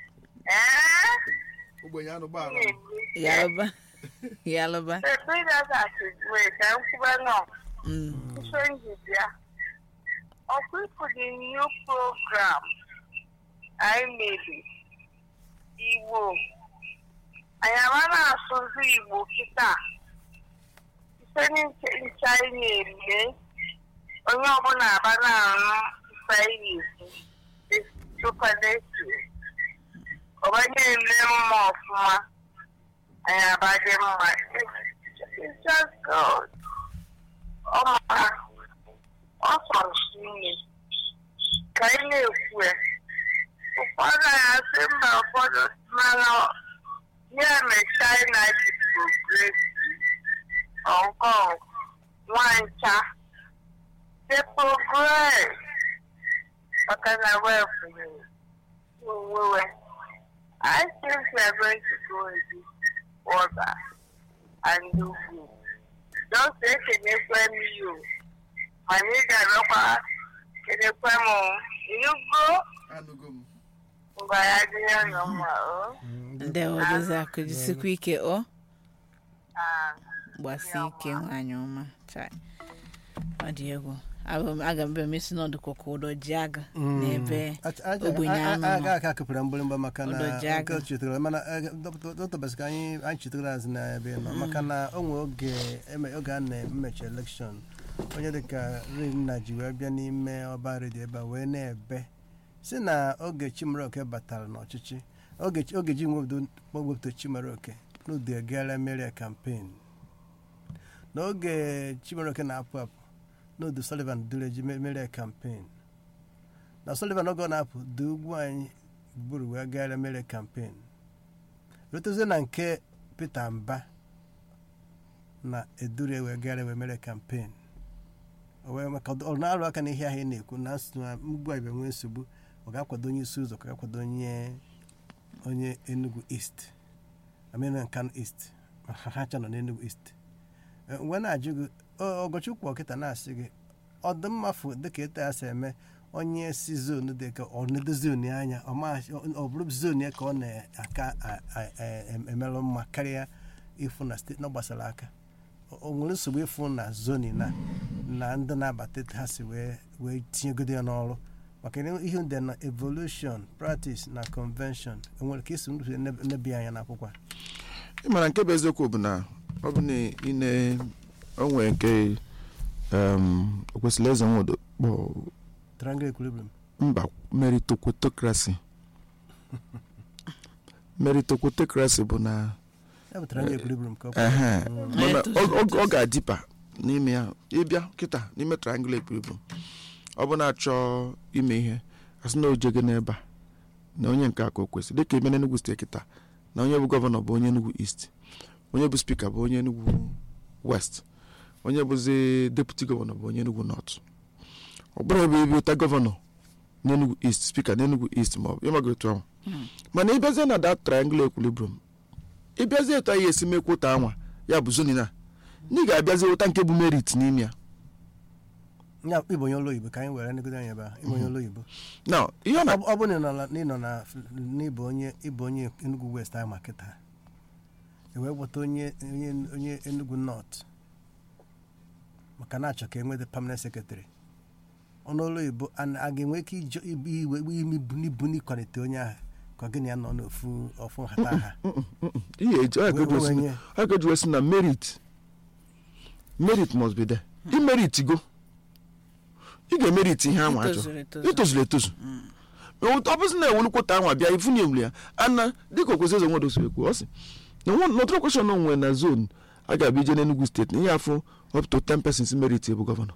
Ee? ogbenye anụ gbara Na-eme. yalụba yalụba The previous wee ka m kwube nọ. Mm. Ife njibia. Ọkụkụ the new program anyị mebe Igbo. Anyị ama na-asụzi Igbo kịta. Ife nche nche anyị na-eme onye ọbụla aba na-arụ ife anyị na-esi. superlative ọbanye eme mma ọfụma anyị abadị mma It's just God. ọ mara ọ sọrọ nne ka anyị na-ekwu ya ụfọdụ na-asị mba ụfọdụ mana ya mere China ji progress Hong Kong nwancha they progress maka na wefunyere onwewe I think we are going to go in this order and do good. Just ekenyekwe m you mana ị ga-abịakwa kenekwe m inugo ngwa ya dịrị ụlọ mma o ndewo dozi akụ jisikwa ike ọ Ah, gbasi ike nwaanyị ọma chai ọ dị egwu Abụ m- aga m bịa mesi n'ọdụ kọkọ ụdọ ji aga n'ebe ogbenye anụ aga nọ aka kụpụrụ mgbịrịmgba maka na Ụdọ ji aga. nke chetara mana dọtọbasị ka anyị anyị chetara azụ na ebe ị nọ maka na o nwee oge eme- oge a na-emechi elekshọn onye dịka rinna ji wee bịa n'ime ọba redio ebe a wee na-ebe si na oge chimaroke batara n'ọchịchị oge oge ji wepụta chimaroke n'udu egara meria kampen n'oge chimaroke na-apụ apụ n'udu sullivan dureji meria kampen na sullivan oge ọ na-apụ dị ugwu anyị gburu wee gara mere kampen rutezie na nke peter mba na edure wee gara wee mere kampen O wee maka ọ na-arụ aka n'ihe ahụ ị na-ekwu na nsogbu na mgbu a nwee nsogbu ọ ga-akwado onye isi ụzọ ka ga-akwado onye onye enugu east amena nkanu east ha ha cha nọ n'enugu east Eh, wee na-ajụ gị ọ- ọgọchukwu ọkịta na-asị gị ọ dị mmafu dịka etu ya si eme onye si zonu dị ka ọ nedo zonu ya anya ọ ma- ọ bụrụ zonu ya ka ọ na-aka a- a- a- em- emerụ mma karịa ịfụ na steeti na ọ gbasara aka O- o nwere nsogbu ịfụ na zoni na na ndị na-abata etu ha si wee wee tinyegodo ya n'ọrụ maka na ihe ndị na evolution practice na convention enwere ka esi ndụ nebi anya n'akwụkwọ a? ị mara nke bụ eziokwu bụ na ọ bụ na ị na onwe nke um, o kwesịrị eze nwodo kpọ triangle equilibrium mba meritocratocracy meritocratocracy bụ na ya bụ triangle equilibrium ka ọ bụ. ehe Mm. mana ọ- ọ ọ ga-adịpa n'ime ya ịbịa kịta n'ime triangle equilibrium ọ bụ na-achọ ime ihe asị na ojege n'ebe a na onye nke a ka o kwesịrị dịka ime n'Enugu steeti kịta na onye bụ gọvanọ bụ onye Enugu East onye bụ spika bụ onye Enugu West onye bụzi deputi gọvanọ bụ onye Enugu North ọ bụrụ ebe ebe ụta gọvanọ n'Enugu East spika n'Enugu East ma ọ bụ ịmaga otu ahụ mana ịbịazie na that triangle equilibrium ịbịazie etu anyị esi mekwa ụta anwa ya bụ zoni na na ị ga-abịazi ụta nke bụ merit n'ime ya ya ịbụ onye ụlọ oyibo ka anyị were negodo anya ebe a ịbụ onye ụlọ oyibo na ihe ọ na ọ bụ- ọ bụ na ị nọ na- na ị nọ na n'ịbụ onye ịbụ onye enugu west ahụ ma kịta e wee gbata onye onye onye enugu north maka na-achọ ka e nweta permanent secretary ọnụ ụlọ oyibo a na- a ga-enwe ike ijọ ibu iwe ibu n'ibu n'ịkwalite onye ahụ ka ọ gịnị ya nọ n'ofu ofu nhata ha ihe eji ọ Wee- wee ga-eji nye. ọ ga-eji wee sị na merit merit must be there imerit go ị ga-emerit ihe anwa achọ Itozuru etozu. itozuru etozu ọ bụzi na ewulukwụta anwa bịa ifu na ewuli ya ana dịka okwesị eze nwodo siri kwuo ọ sị na n'ọtụrụ kweshọn onwe na zon a ga-abịa ije n'Enugu steeti na ihe afọ up to 10 persons merit ebu gọvanọ